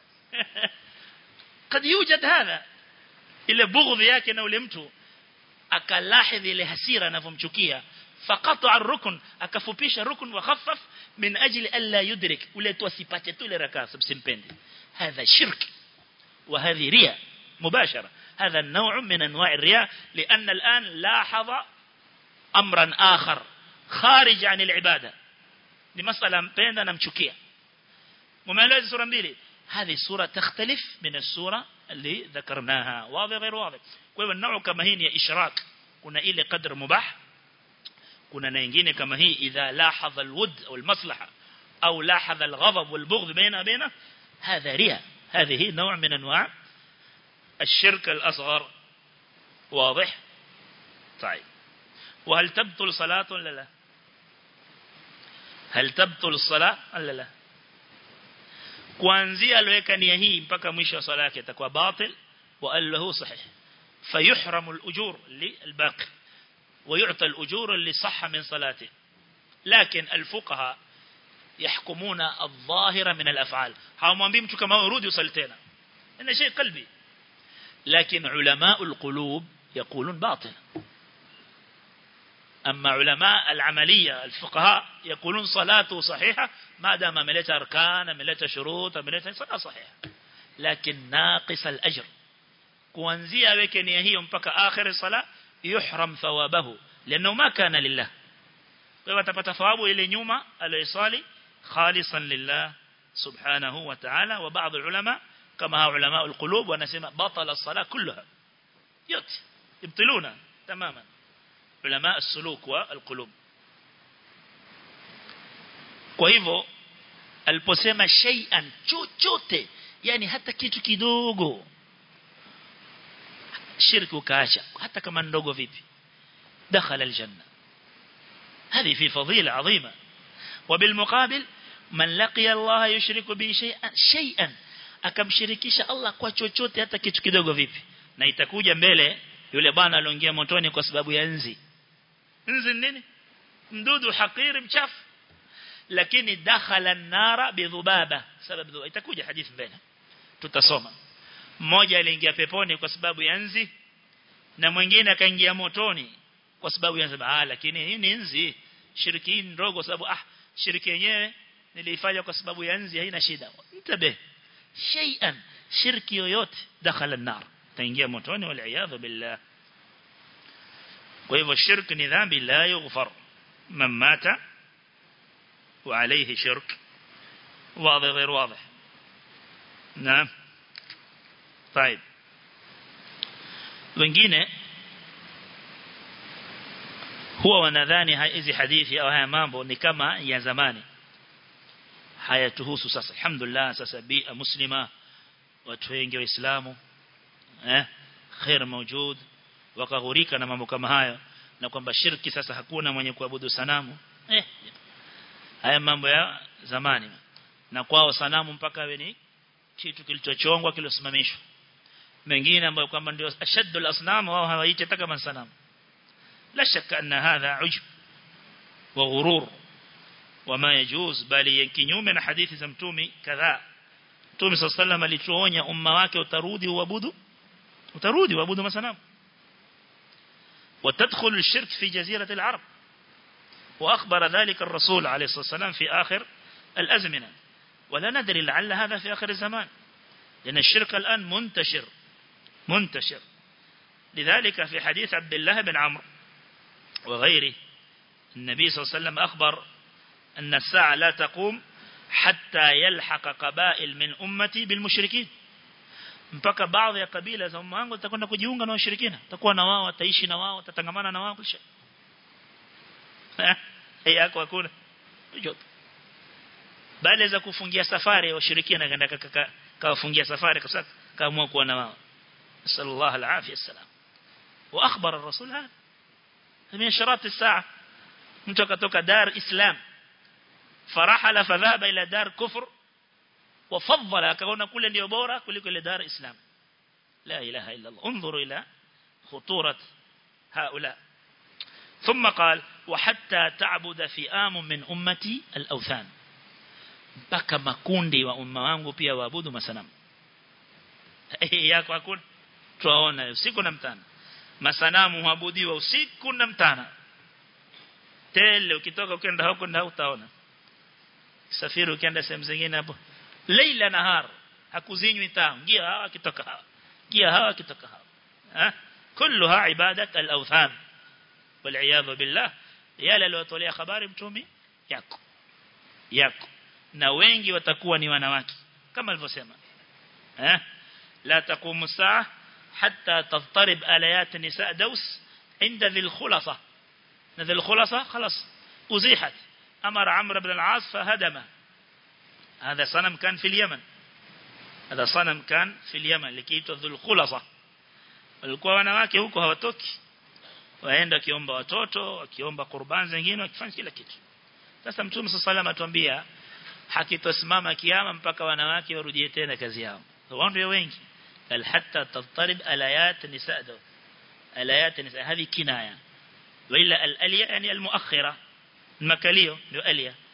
kad yujad hadha ile bughdhi yake na ule mtu akalahidhi ile hasira anavyomchukia فقطع الركن akafupisha rukun wa khaffaf min ajli alla yudrik ule tu asipate tu ile rakaa simpendi hadha shirk وهذه رياء مباشرة هذا النوع من أنواع الرياء لأن الآن لاحظ أمرا آخر خارج عن العبادة لمسألة مبينة نمشكية ممالوز سورة مبيلي هذه السورة تختلف من السورة اللي ذكرناها واضح غير واضح kwa النوع كما هي إشراك kuna ile قدر مباح kuna na nyingine kama hii idha lahadha alwud au almaslaha au lahadha alghadab walbughd baina baina هذا رياء هذه نوع من انواع الشرك الاصغر واضح طيب وهل تبطل صلاه ولا لا هل تبطل الصلاه ولا لا kuanzia aloweka nia hii mpaka mwisho wa sala yake itakuwa batil wa allahu sahih fayuhramu al-ujur lil-baqi ويعطى الأجور اللي صح من صلاته لكن الفقهاء yahkumuna adh-dhahira min al-af'al hawamwambii mtu kama wewe rudi usali tena ina shay qalbi lakini ulama al-qulub يقولون باطل أما علماء العملية الفقهاء يقولون صلاته صحيحة ما دام ملت أركان ملت شروط ملت صلاة صحيحة لكن ناقص الأجر kuanzia aweke nia hiyo mpaka akhir sala yuhram thawabahu لانه ما كان لله kwa hivyo atapata thawabu ile nyuma aliyosali khalisan lillah subhanahu wa ta'ala wa baadhi ulama kama hao ulama alqulub wanasema batala as-salah kullaha yote يبطلون تماما علماء السلوك والقلوب kwa hivyo aliposema shay'an chochote yani hata kitu kidogo shirki ukaacha hata kama ndogo vipi dakhala aljanna هذه في فضيلة عظيمة وبالمقابل من لقي الله يشرك به شيئا شيئا akamshirikisha Allah kwa chochote hata kitu kidogo vipi na itakuja mbele yule bwana aliingia motoni kwa sababu ya nzi nzi nini mdudu hakiri mchafu lakini dakhala an-nara bidhubaba sababu itakuja hadithi mbele tutasoma mmoja aliingia peponi kwa sababu ya nzi na mwingine akaingia motoni kwa sababu ya sababu ah lakini hii ni nzi shiriki ndogo sababu ah shiriki yenyewe nilifanya kwa sababu ya nzi haina shida mtabe shay'an shirki yoyote dakhala an-nar taingia motoni wal iyadhu billah kwa hivyo shirki ni dhambi la yughfar man mata wa alayhi shirk واضح غير واضح نعم طيب wengine huwa wanadhani hizi hadithi au haya mambo ni kama ya zamani hayatuhusu sasa alhamdulillah sasa bi muslima watu wengi waislamu eh khair mawjud wakaghurika na mambo kama hayo na kwamba shirki sasa hakuna mwenye kuabudu sanamu eh haya mambo ya zamani na kwao sanamu mpaka awe ni kitu kilichochongwa kilosimamishwa mengine ambayo kwamba ndio ashaddul asnam wao hawaiti hata kama sanamu la shakka anna hadha ujub wa ghurur wama yajuz bali kinyume na hadithi za mtume kadhaa mtume sallallahu alayhi wasallam alituonya umma wake utarudi uabudu utarudi uabudu masanamu وتدخل الشرك في جزيرة العرب وأخبر ذلك الرسول عليه الصلاة والسلام في آخر الأزمنة ولا ندري لعل هذا في آخر الزمان لأن الشرك الآن منتشر منتشر لذلك في حديث عبد الله بن عمرو وغيره النبي صلى الله عليه وسلم أخبر أن الساعة لا تقوم حتى يلحق قبائل من أمتي بالمشركين mpaka baadhi ya kabila za umma wangu zitakwenda kujiunga na washirikina takuwa na wao wataishi na wao watatangamana na wao kisha eh yako hakuna joto bali za kufungia safari ya washirikina kaenda kawafungia safari kwa sababu kaamua kuwa na wao sallallahu alaihi wasallam wa akhbara ar-rasul hada min sharat as-sa'a mtu akatoka dar islam farahala fadhaba ila dar kufr وفضل akaona kule ndio bora kuliko ile dar islam la ilaha illa allah انظروا الى خطوره هؤلاء ثم قال وحتى تعبد فئام من امتي الاوثان mpaka makundi wa umma wangu pia waabudu masanamu yako hakuna tuwaona usiku na mchana masanamu huabudiwa usiku na mchana tele ukitoka ukienda huko na utaona safiri ukienda sehemu zingine hapo leila nahar hakuzinywi taa ngia hawa kitoka hawa ngia hawa kitoka hawa ha kulluha ibadat al-awthan wal iyad billah yale aliyotolea habari mtumi yako yako na wengi watakuwa ni wanawake kama alivyosema eh la taqumu saa hatta tadtarib alayat nisa daus عند ذي الخلصة ذي الخلصة خلاص أزيحت أمر عمرو بن العاص فهدمه هذا صنم كان في اليمن هذا صنم كان في اليمن likiitwa dhul khulasa walikuwa wanawake huko hawatoki waenda kiomba watoto wakiomba qurban zingine wakifanya kila kitu sasa mtume sallallahu atuambia hakitosimama kiyama mpaka wanawake warudie tena kazi yao wao ndio wengi bal hatta tatarib alayat nisa do alayat nisa hadi kinaya wala al-aliya yani al-muakhira makalio ndio aliya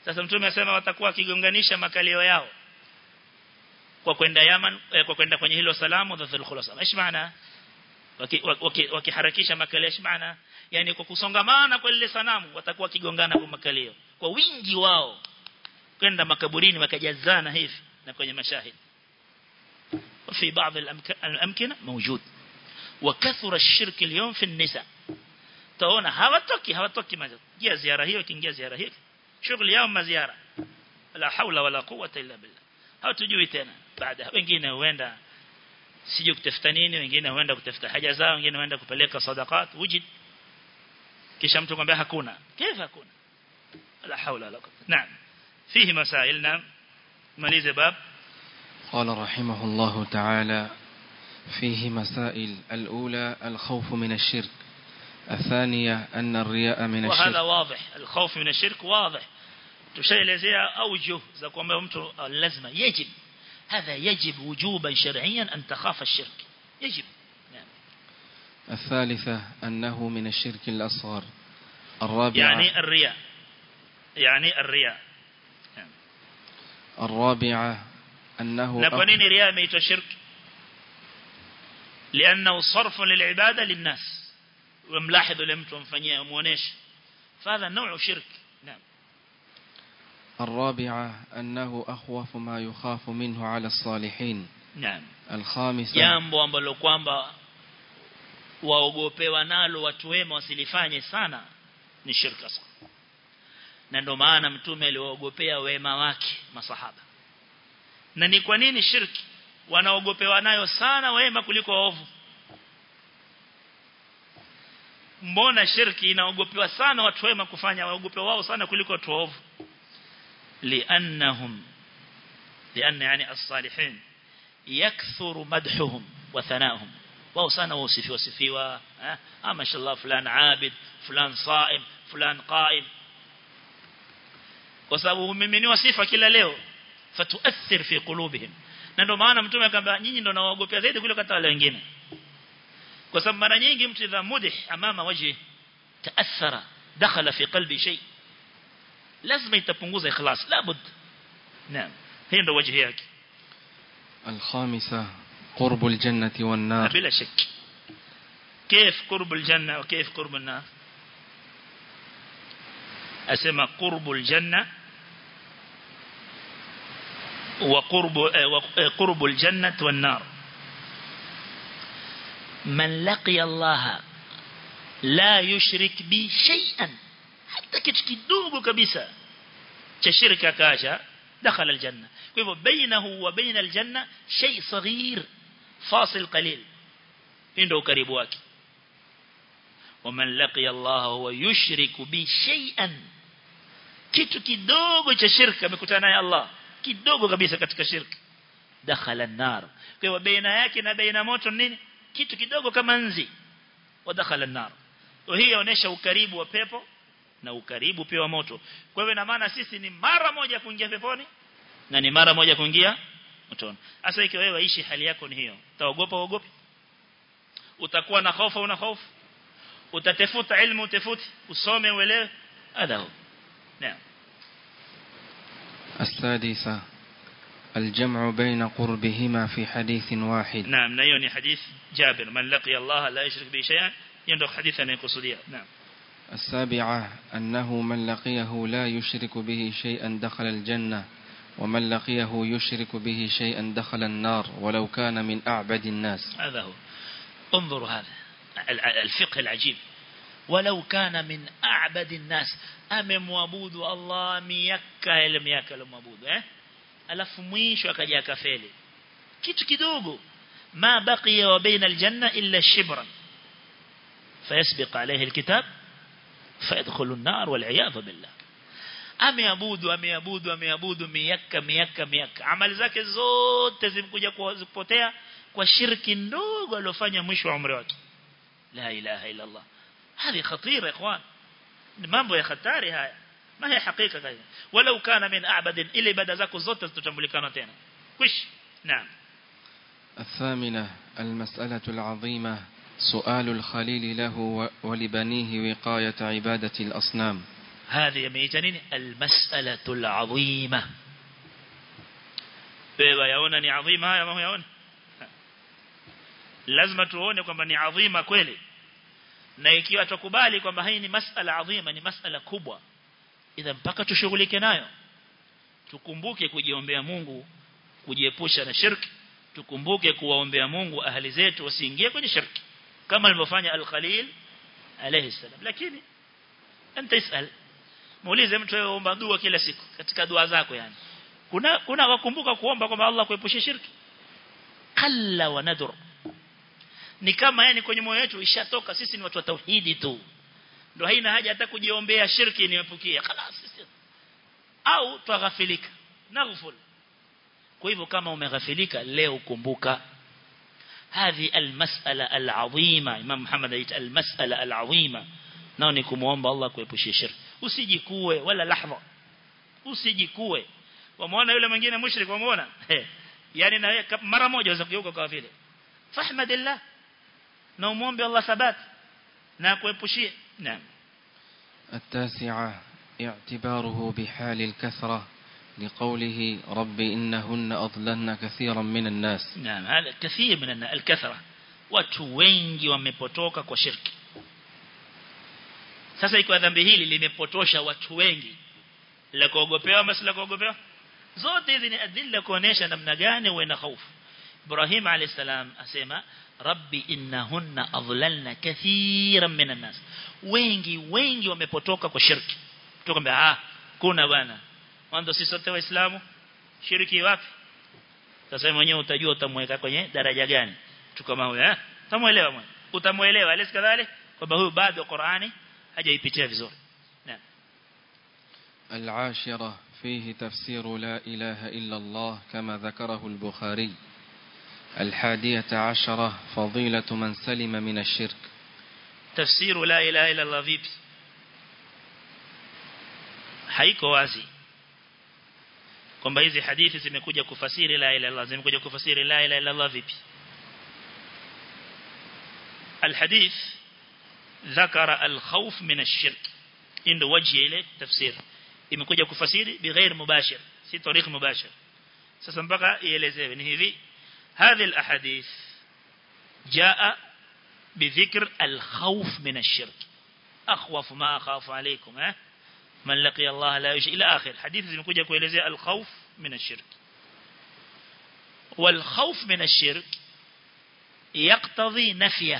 sasa mtume asema watakuwa kigonganisha makalio yao kwa kwenda Yaman eh, kwa kwenda kwenye hilo salamu dhathul khulasa ايش maana wakiharakisha makalio ايش maana yani kwa kusongamana kwa lile sanamu watakuwa kigongana kwa makalio kwa wingi wao kwenda makaburini wakajazana hivi na kwenye mashahid وفي بعض الأمكنة موجود وكثر الشرك اليوم في النساء taona hawatoki hawatoki maji jia ziara hiyo kiingia ziara hiyo shughuli yao maziara la haula wala quwwata illa billah hawatujui tena baada wengine huenda sije kutafuta nini wengine huenda kutafuta haja zao wengine huenda kupeleka sadaqat wujid kisha mtu kwambia hakuna kifa hakuna la haula wala quwwata naam fihi masail naam malize bab قال رحمه الله تعالى فيه مسائل الأولى الخوف من الشرك الثانية أن الرياء من وهذا الشرك واضح الخوف من الشرك واضح تشيلezea أوجه za kwamba mtu lazima يجب هذا يجب وجوبا شرعيا أن تخاف الشرك يجب نعم. الثالثة أنه من الشرك الأصغر الرابعة يعني الرياء يعني الرياء الرابعة أنه na kwa nini riya imeitwa shirk لانه صرف للعباده للناس وملاحظ yule mtu amfanyia muoneshe فهذا نوع شرك نعم الرابعة أنه أخوف ما يخاف منه على الصالحين نعم الخامسة jambo ambalo kwamba waogopewa nalo watu wema wasilifanye sana ni shirka sana na ndio maana mtume aliwaogopea wema wake masahaba na ni kwa nini shirki wanaogopewa nayo sana wema kuliko waovu mbona shirki inaogopewa sana watu wema kufanya waogopewa wao sana kuliko watu waovu liannahum lianna yani as-salihin yakthuru madhuhum wa thanahum wao sana wasifiwa wasifiwa ah mashallah fulan abid fulan saim fulan qaim kwa sababu humiminiwa sifa kila leo fatuathir fi qulubihim na ndio maana mtume akamwambia nyinyi ndio nawaogopea zaidi kuliko hata wale wengine kwa sababu mara nyingi mtu idha mudih amama waji taathara dakhala fi qalbi shay lazima itapunguza ikhlas labud naam hiyo ndio wajihi yake الخامسة قرب الجنة والنار بلا شك كيف قرب الجنة وكيف قرب النار أسمى قرب الجنة وقرب قرب الجنة والنار من لقي الله لا يشرك بي شيئا حتى كتكدوغو كبسا كشركة كاشا دخل الجنة كيف بينه وبين الجنة شيء صغير فاصل قليل عنده قريب واكي ومن لقي الله هو يشرك بي شيئا kitu kidogo cha shirka amekutana naye Allah kidogo kabisa katika shirki dakhala an-nar kwa hivyo baina yake na baina moto nini kitu kidogo kama nzi wa dakhala an-nar hii inaonyesha ukaribu wa pepo na ukaribu pia wa moto kwa hivyo ina maana sisi ni mara moja kuingia peponi na ni mara moja kuingia motoni sasa ikiwa wewe ishi hali yako ni hiyo utaogopa uogopi utakuwa na hofu una hofu utatafuta ilmu utafuti usome uelewe hadha نعم السادسة الجمع بين قربهما في حديث واحد نعم نيوني حديث جابر من لقي الله لا يشرك به شيئا يندق حديثا يقصديا نعم السابعة أنه من لقيه لا يشرك به شيئا دخل الجنة ومن لقيه يشرك به شيئا دخل النار ولو كان من أعبد الناس هذا هو انظروا هذا الفقه العجيب ولو كان من أعبد الناس amemwabudu Allah miaka ile miaka alomwabudu eh alafu mwisho akaja akafeli kitu kidogo ma baqiya wa baina aljanna illa shibran fayasbiq alayhi alkitab fayadkhulu an-nar wal iyad billah ameabudu ameabudu ameabudu miaka miaka miaka amali zake zote zimekuja kupotea kwa shirki ndogo aliyofanya mwisho wa umri wake la ilaha illa Allah hadi khatira ikhwan mambo ya hatari haya ma hii hakika kaida walau kana min a'bad ile ibada zako zote zitatambulikana tena kwish naam الثامنة المسألة العظيمة سؤال الخليل له ولبنيه وقاية عبادة الأصنام هذه yameita nini almas'alatu alazima wewe yaona ni adhima haya ama yaona lazima tuone kwamba ni adhima kweli na ikiwa tukubali kwamba hii ni masala adhima ni masala kubwa idha mpaka tushughulike nayo tukumbuke kujiombea Mungu kujiepusha na shirki tukumbuke kuwaombea Mungu ahali zetu wasiingie kwenye shirki kama alivyofanya al-Khalil alayhi salam lakini anta isal muulize mtu aomba dua kila siku katika dua zako yani kuna kuna wakumbuka kuomba kwamba Allah kuepushe shirki kalla wa nadur ni kama yani kwenye moyo wetu ishatoka sisi ni watu wa tauhidi tu ndio haina haja hata kujiombea shirki niepukie خلاص sisi au tughafilika naghful kwa hivyo kama umeghafilika leo kumbuka هذه المسألة العظيمة إمام محمد يقول المسألة العظيمة nao ni kumuomba Allah kuepushia shirki usijikue wala lahza usijikue wamuona yule mwingine mushrik wamuona yani na mara moja waweza kugeuka kwa vile fahmadillah na umuombe Allah thabat na kuepushie naam التاسعة اعتباره بحال الكثرة لقوله رب إنهن أضللن كثيرا من الناس نعم هذا كثير من الكثرة watu wengi wamepotoka kwa shirki sasa ikiwa dhambi hili limepotosha watu wengi la kuogopewa basi la kuogopewa zote hizi ni adilla kuonesha namna gani uwe na hofu Ibrahim alayhisalam asema rabbi innahunna adlalna kathiran minan nas wengi wengi wamepotoka kwa shirki tukamwambia ah kuna bwana mwanzo sisi sote waislamu shiriki wapi sasa mwenyewe utajua utamweka kwenye daraja gani tu kama huyo eh utamuelewa mwenyewe utamuelewa alisi kadhalik kwamba huyu bado Qur'ani hajaipitia vizuri naam العاشرة فيه تفسير لا إله إلا الله كما ذكره البخاري الحادية عشرة فضيلة من سلم من الشرك تفسير لا إله إلا الله vipi haiko wazi kwamba hizi hadithi zimekuja kufasiri la ilaha illallah zimekuja kufasiri la ilaha illallah vipi الحديث ذكر الخوف من الشرك عنده وجه ile tafsir imekuja kufasiri bighair mubashir si tariq mubashir sasa mpaka ielezewe ni hivi هذه الاحاديث جاء بذكر الخوف من الشرك اخوف ما اخاف عليكم ها من لقي الله لا يشرك الى اخر حديث zimekuja kuelezea الخوف من الشرك والخوف من الشرك يقتضي نفيه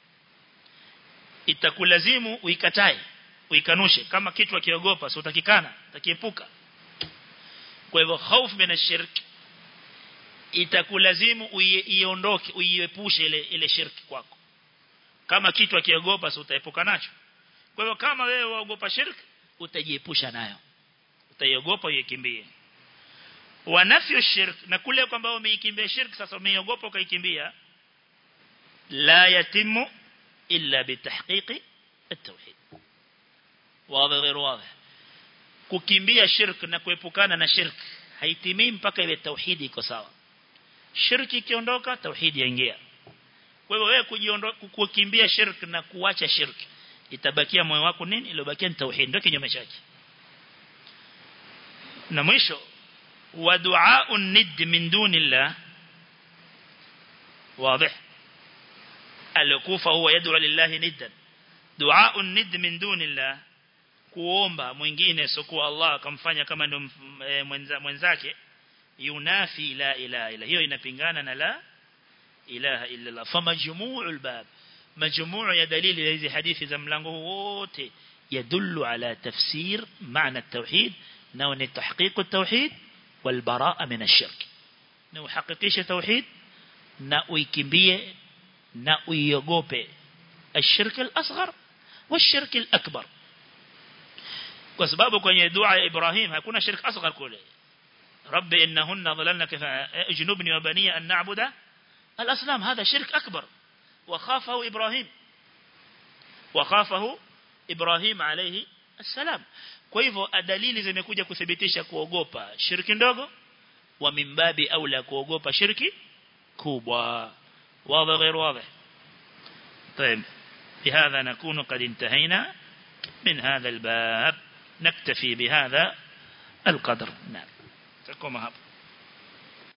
itakulazimu uikatae uikanushe kama kitu akiogopa sio utakikana utakiepuka kwa hivyo hofu min ashirk itakulazimu uiondoke uiepushe ile ile shirki kwako kama kitu akiogopa sio utaepuka nacho kwa hivyo kama wewe waogopa shirki utajiepusha nayo utaiogopa uikimbie wa nafyu shirk na kule kwamba umeikimbia shirki sasa umeiogopa ukaikimbia la yatimu إلا بتحقيق التوحيد واضح غير واضح kukimbia shirk na kuepukana na shirk haitimii mpaka ile tauhidi iko sawa shirki ikiondoka tauhidi yaingia kwa hivyo wewe kujiondoa kukimbia shirk na kuacha shirk itabakia moyo wako nini iliyobakia ni tauhid ndio kinyume chake na mwisho wa du'a nid min dunillah واضح alikufa huwa yad'u lillahi niddan du'a nid min dunillah kuomba mwingine sokuwa Allah akamfanya kama ndio mwenza, mwenzake yunafi la ilaha illa hiyo inapingana na la ilaha illa Allah fa majmu'ul bab majmuu ya dalili ya hizi hadithi za mlango wote yadullu ala tafsir maana at-tauhid na ni tahqiq at-tauhid wal baraa min ash-shirk na uhakikishe tauhid na uikimbie na uiogope الشرك الأصغر والشرك الأكبر kwa sababu kwenye dua ya Ibrahim hakuna shirk asghar kule rabbi innahunna dhalalna ijnubni wa baniya an na'budu al-asnam hadha shirk akbar wa khafahu Ibrahim wa khafahu Ibrahim alayhi assalam kwa hivyo dalili zimekuja kuthibitisha kuogopa shirki ndogo wa mimbabi aula kuogopa shirki kubwa واضح غير واضح طيب بهذا نكون قد انتهينا من هذا الباب نكتفي بهذا القدر نعم تكون هذا